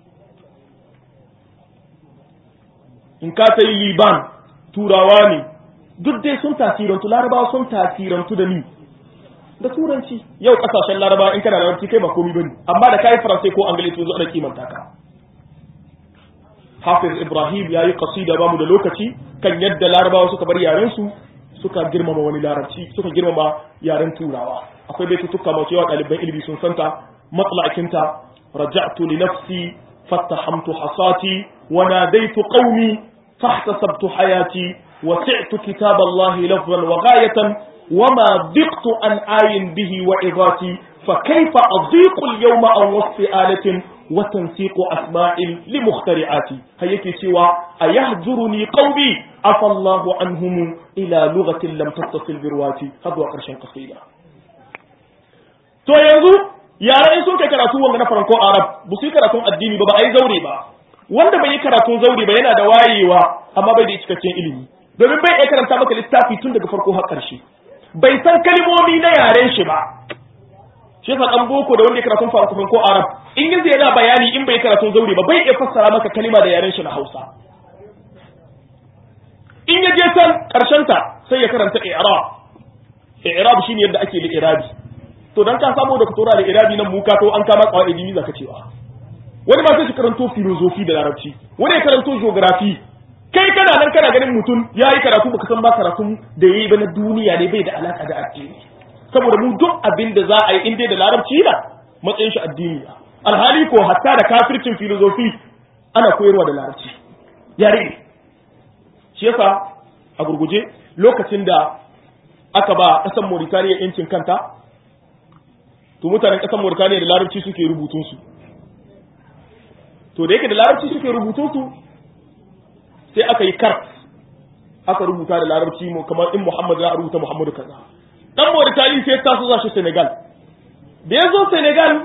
in ka ta yi liban turawa ne duk dai sun tasirantu larabawa sun tasirantu da ni da turanci yau kasashen larabawa in kana larabci kai ba komi bane amma da kai faransai ko angali sun zo da kimanta ka hafiz ibrahim ya yi kasida bamu da lokaci kan yadda larabawa suka bar yaren su suka girmama wani larabci suka girmama yaren turawa akwai baitutuka masu yawa ɗaliban ilimi sun santa matsalakinta raja'tu li nafsi fattahamtu hasati wa nadaitu qaumi fahtasabtu hayati وسعت كتاب الله لفظا وغاية وما ضقت عن آي به وعظاتي فكيف أضيق اليوم عن وصف آلة وتنسيق أسماء لمخترعاتي هيك سوى أيهجرني قومي عفى الله عنهم إلى لغة لم تتصل برواتي هذا قرشا قصيدة to yanzu yare sun kai karatu wanga na farko arab ba su yi karatun addini ba ba a yi zaure ba wanda bai yi karatun zaure ba yana da wayewa amma bai da cikakken ilimi domin bai iya karanta maka littafi tun daga farko har ƙarshe bai san kalmomi na yaren shi ba shi yasa dan boko da wanda ya karatun farko ko arab in yanzu yana bayani in bai karatun zauri ba bai iya fassara maka kalima da yaren shi na Hausa in ya je can karshen ta sai ya karanta i'rab i'rab shine yadda ake da irabi to dan ka samu da tura da irabi nan muka to an kama qawaidi ni zaka cewa wani ma sai shi karanto filosofi da larabci wani ya karanto geography kai kana nan kana ganin mutum ya yi karatu baka san ba karatun da ya yi ba na duniya ne bai da alaka da addini saboda mu duk abin da za a yi in dai da larabci na matsayin shi addini alhali ko hatta da kafircin filozofi ana koyarwa da larabci yare ne shi yasa a gurguje lokacin da aka ba ƙasar Mauritania yancin kanta to mutanen ƙasar Mauritania da larabci suke rubutun su to da yake da larabci suke rubutun su sai aka yi kart aka rubuta da larabci mu kamar in Muhammad za a rubuta Muhammadu kaza dan Mauritania sai ta so za shi Senegal da ya zo Senegal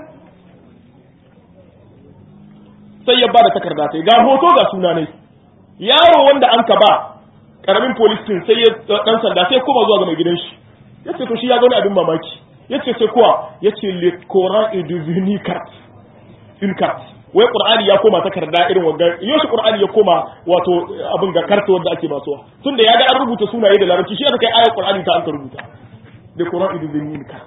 sai ya ba da takarda sai ga hoto ga suna ne yaro wanda an ka ba karamin police din sai ya dan sanda sai kuma zuwa ga mai gidan shi yace to shi ya ga wani abin mamaki yace sai kuwa yace le Coran est devenu carte une carte wai qur'ani ya koma takarda irin wanda yoshi qur'ani ya koma wato abin ga karta wanda ake basuwa tunda ya ga an rubuta sunaye da larabci shi aka kai ayar qur'ani ta an ka rubuta da qur'an idu bin ka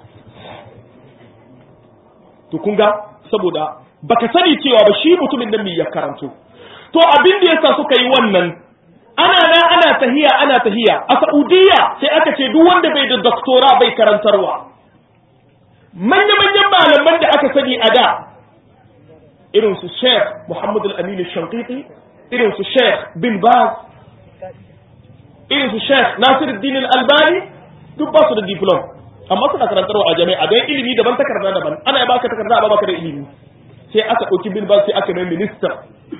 to kun ga saboda baka sani cewa ba shi mutumin nan ne ya karanto to abin da yasa suka yi wannan ana na ana tahiya ana tahiya a Saudiya sai aka ce duk wanda bai da doktora bai karantarwa manya-manyan malaman da aka sani a da irin su Sheikh Muhammad Al-Amin Al-Shanqiti irin su Sheikh Bin Baz irin su Sheikh Nasiruddin Al-Albani duk ba su da diplom amma suna karantarwa a jami'a don ilimi daban takarda daban ana ya baka takarda a baka da ilimi sai aka ɗauki Bin Baz sai aka mai minista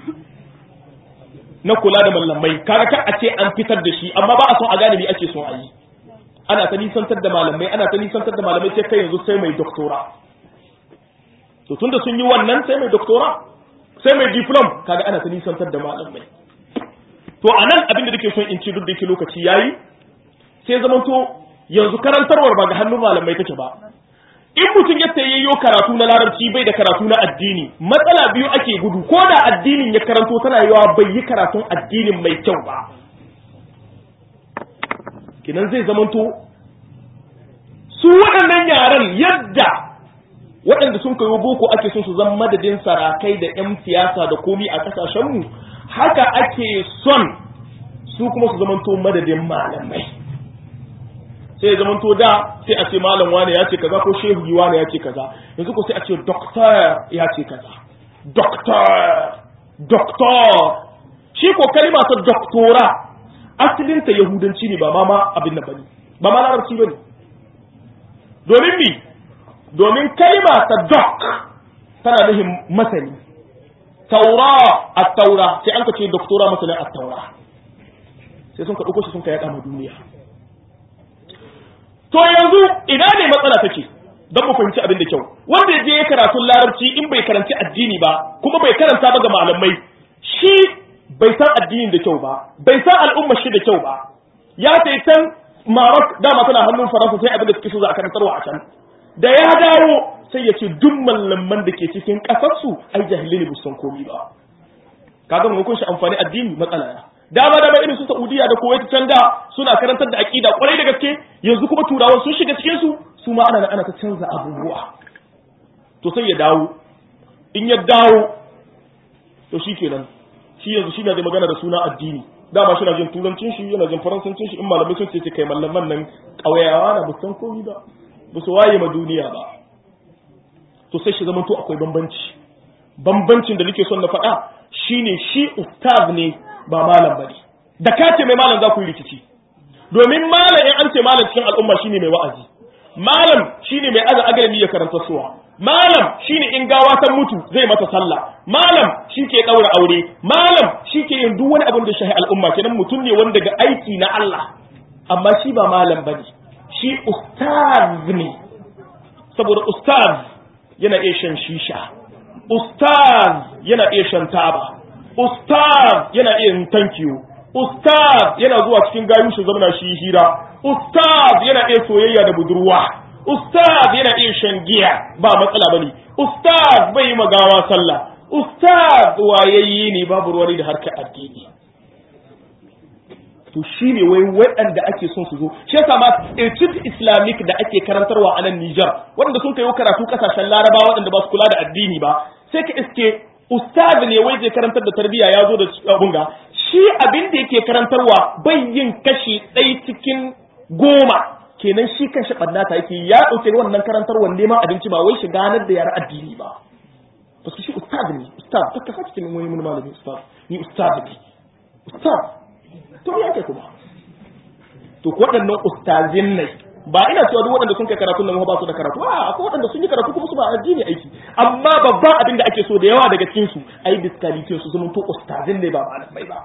na kula da mallamai kaga ka a ce an fitar da shi amma ba a son a gane me ake son a yi ana ta nisantar da malamai ana ta nisantar da malamai sai kai yanzu sai mai doktora to tunda sun yi wannan sai mai doktora sai mai diplom kaga ana ta nisantar da malamai to anan abin da nake son in ci duk da yake lokaci yayi sai zamanto yanzu karantarwar ba ga hannun malamai take ba in mutum ya yayyo karatu na larabci bai da karatu na addini matsala biyu ake gudu ko da addinin ya karanto tana yawa bai yi karatun addinin mai kyau ba kinan zai zamanto su waɗannan yaran yadda waɗanda sun kayo boko ake son su zama madadin sarakai da 'yan siyasa da komi a ƙasashenmu haka ake son su kuma su zamanto madadin malamai sai zamanto da sai a ce malam wane ya ce kaza ko shehu wane ya ce kaza yanzu ko sai a ce doctor ya ce kaza doctor doctor shi ko kalima ta doctora asalinta yahudanci ne ba ma ma abin nan bane ba ma larabci bane domin mi domin kalima ta doc tana nufin masani taura a taura sai an ka ce doktora masanin a taura sai sun ka ɗauko shi sun ka yaɗa ma duniya to yanzu ina ne matsala take don mu fahimci abin da kyau wanda ya je ya karatun larabci in bai karanci addini ba kuma bai karanta ba ga malamai shi bai san addinin da kyau ba bai san al'ummar shi da kyau ba ya sai can Maroc dama tana hannun Faransa sai abin da suke so za a karantarwa a can da ya dawo sai ya ce duk mallaman da ke cikin ƙasarsu ai jahilai ne san komi ba kaga mun kun shi amfani addini matsala ya dama dama irin su Saudiya da Kuwait can da suna karantar da aqida kwarai da gaske yanzu kuma turawan sun shiga cikin su su ma ana ana ta canza abubuwa to sai ya dawo in ya dawo to shikenan shi yanzu shi ne zai magana da suna addini dama shi na jin turancin shi yana jin faransancin shi in malamai sun ce kai mallaman nan ƙauyawa na ba san komi ba ba su waye ma duniya ba to sai shi zamanto akwai bambanci bambancin da nake son na faɗa shine shi ustaz ne ba malam bane da ka ce mai malam za ku yi rikici domin malam in an ce malam cikin al'umma shine mai wa'azi malam shine mai aza agalami ya karanta suwa malam shine in gawa ta mutu zai mata sallah malam shi ke daura aure malam shi ke yin duk wani abin da shahi al'umma kenan mutum ne wanda ga aiki na Allah amma shi ba malam bane shi ustaz ne saboda ustaz yana iya shan shisha ustaz yana iya shan taba ustaz yana iya yin tankiyo ustaz yana zuwa cikin gayu shi zamana shi hira ustaz yana iya soyayya da budurwa ustaz yana iya shan giya ba matsala bane ustaz bai yi magawa sallah ustaz wayayye ne babu ruwani da harkar addini to shi ne wai waɗanda ake son su zo shi yasa ma etude islamic da ake karantarwa a nan Nijar waɗanda sun kai karatu kasashen Laraba waɗanda ba su kula da addini ba sai ka iske ustaz ne wai zai karantar da tarbiyya ya zo da abunga shi abin da yake karantarwa bai yin kashi ɗaya cikin goma kenan shi kan shi ɓannata yake ya ɗauke wannan karantarwar neman abinci ba wai shi ganar da yara addini ba parce shi ustaz ne ustaz ta kasa cikin wani mun malami ustaz ni ustaz ne ustaz to ya kai kuma to waɗannan ustazin ne ba ina cewa duk waɗanda sun kai karatu nan ba su da karatu a akwai waɗanda sun yi karatu kuma su ba addini aiki amma babban abin da ake so da yawa daga cikin su ai disqualification su zama to ustazin ne ba malamai ba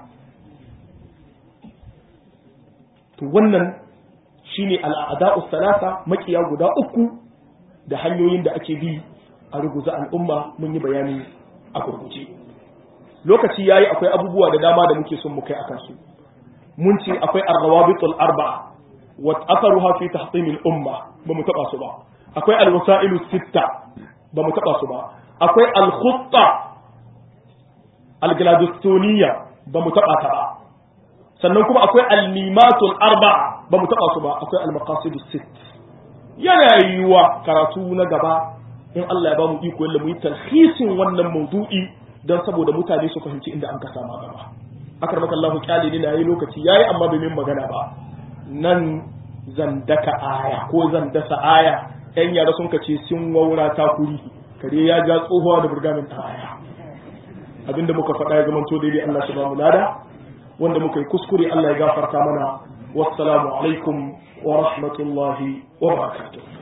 to wannan shine al'ada'u salasa makiya guda uku da hanyoyin da ake bi a ruguza al'umma mun yi bayani a gurguje lokaci yayi akwai abubuwa da dama da muke son mu kai akan su mun ce akwai ar-rawabitul arba'a wa atharuha fi tahtim al-umma ba mu taba su ba akwai al-wasailu sitta ba mu taba su ba akwai al-khutta al-gladstoniya ba mu taba ta ba sannan kuma akwai al-mimatul arba'a ba mu taba su ba akwai al-maqasidus sitt yana yiwuwa karatu na gaba in Allah ya ba mu iko yalla mu yi talhisin wannan maudu'i don saboda mutane su fahimci inda an ka sama gaba akar maka Allah kyale ne na yi lokaci yayi amma bai min magana ba nan zan daka aya ko zan dasa aya yan yara sun kace sun waura ta kuri kare ya ja tsohuwa da burgamin ta aya abinda muka faɗa ya zama to daidai Allah shi ba mu lada wanda muka yi kuskure Allah ya gafarta mana wassalamu alaikum wa rahmatullahi wa barakatuh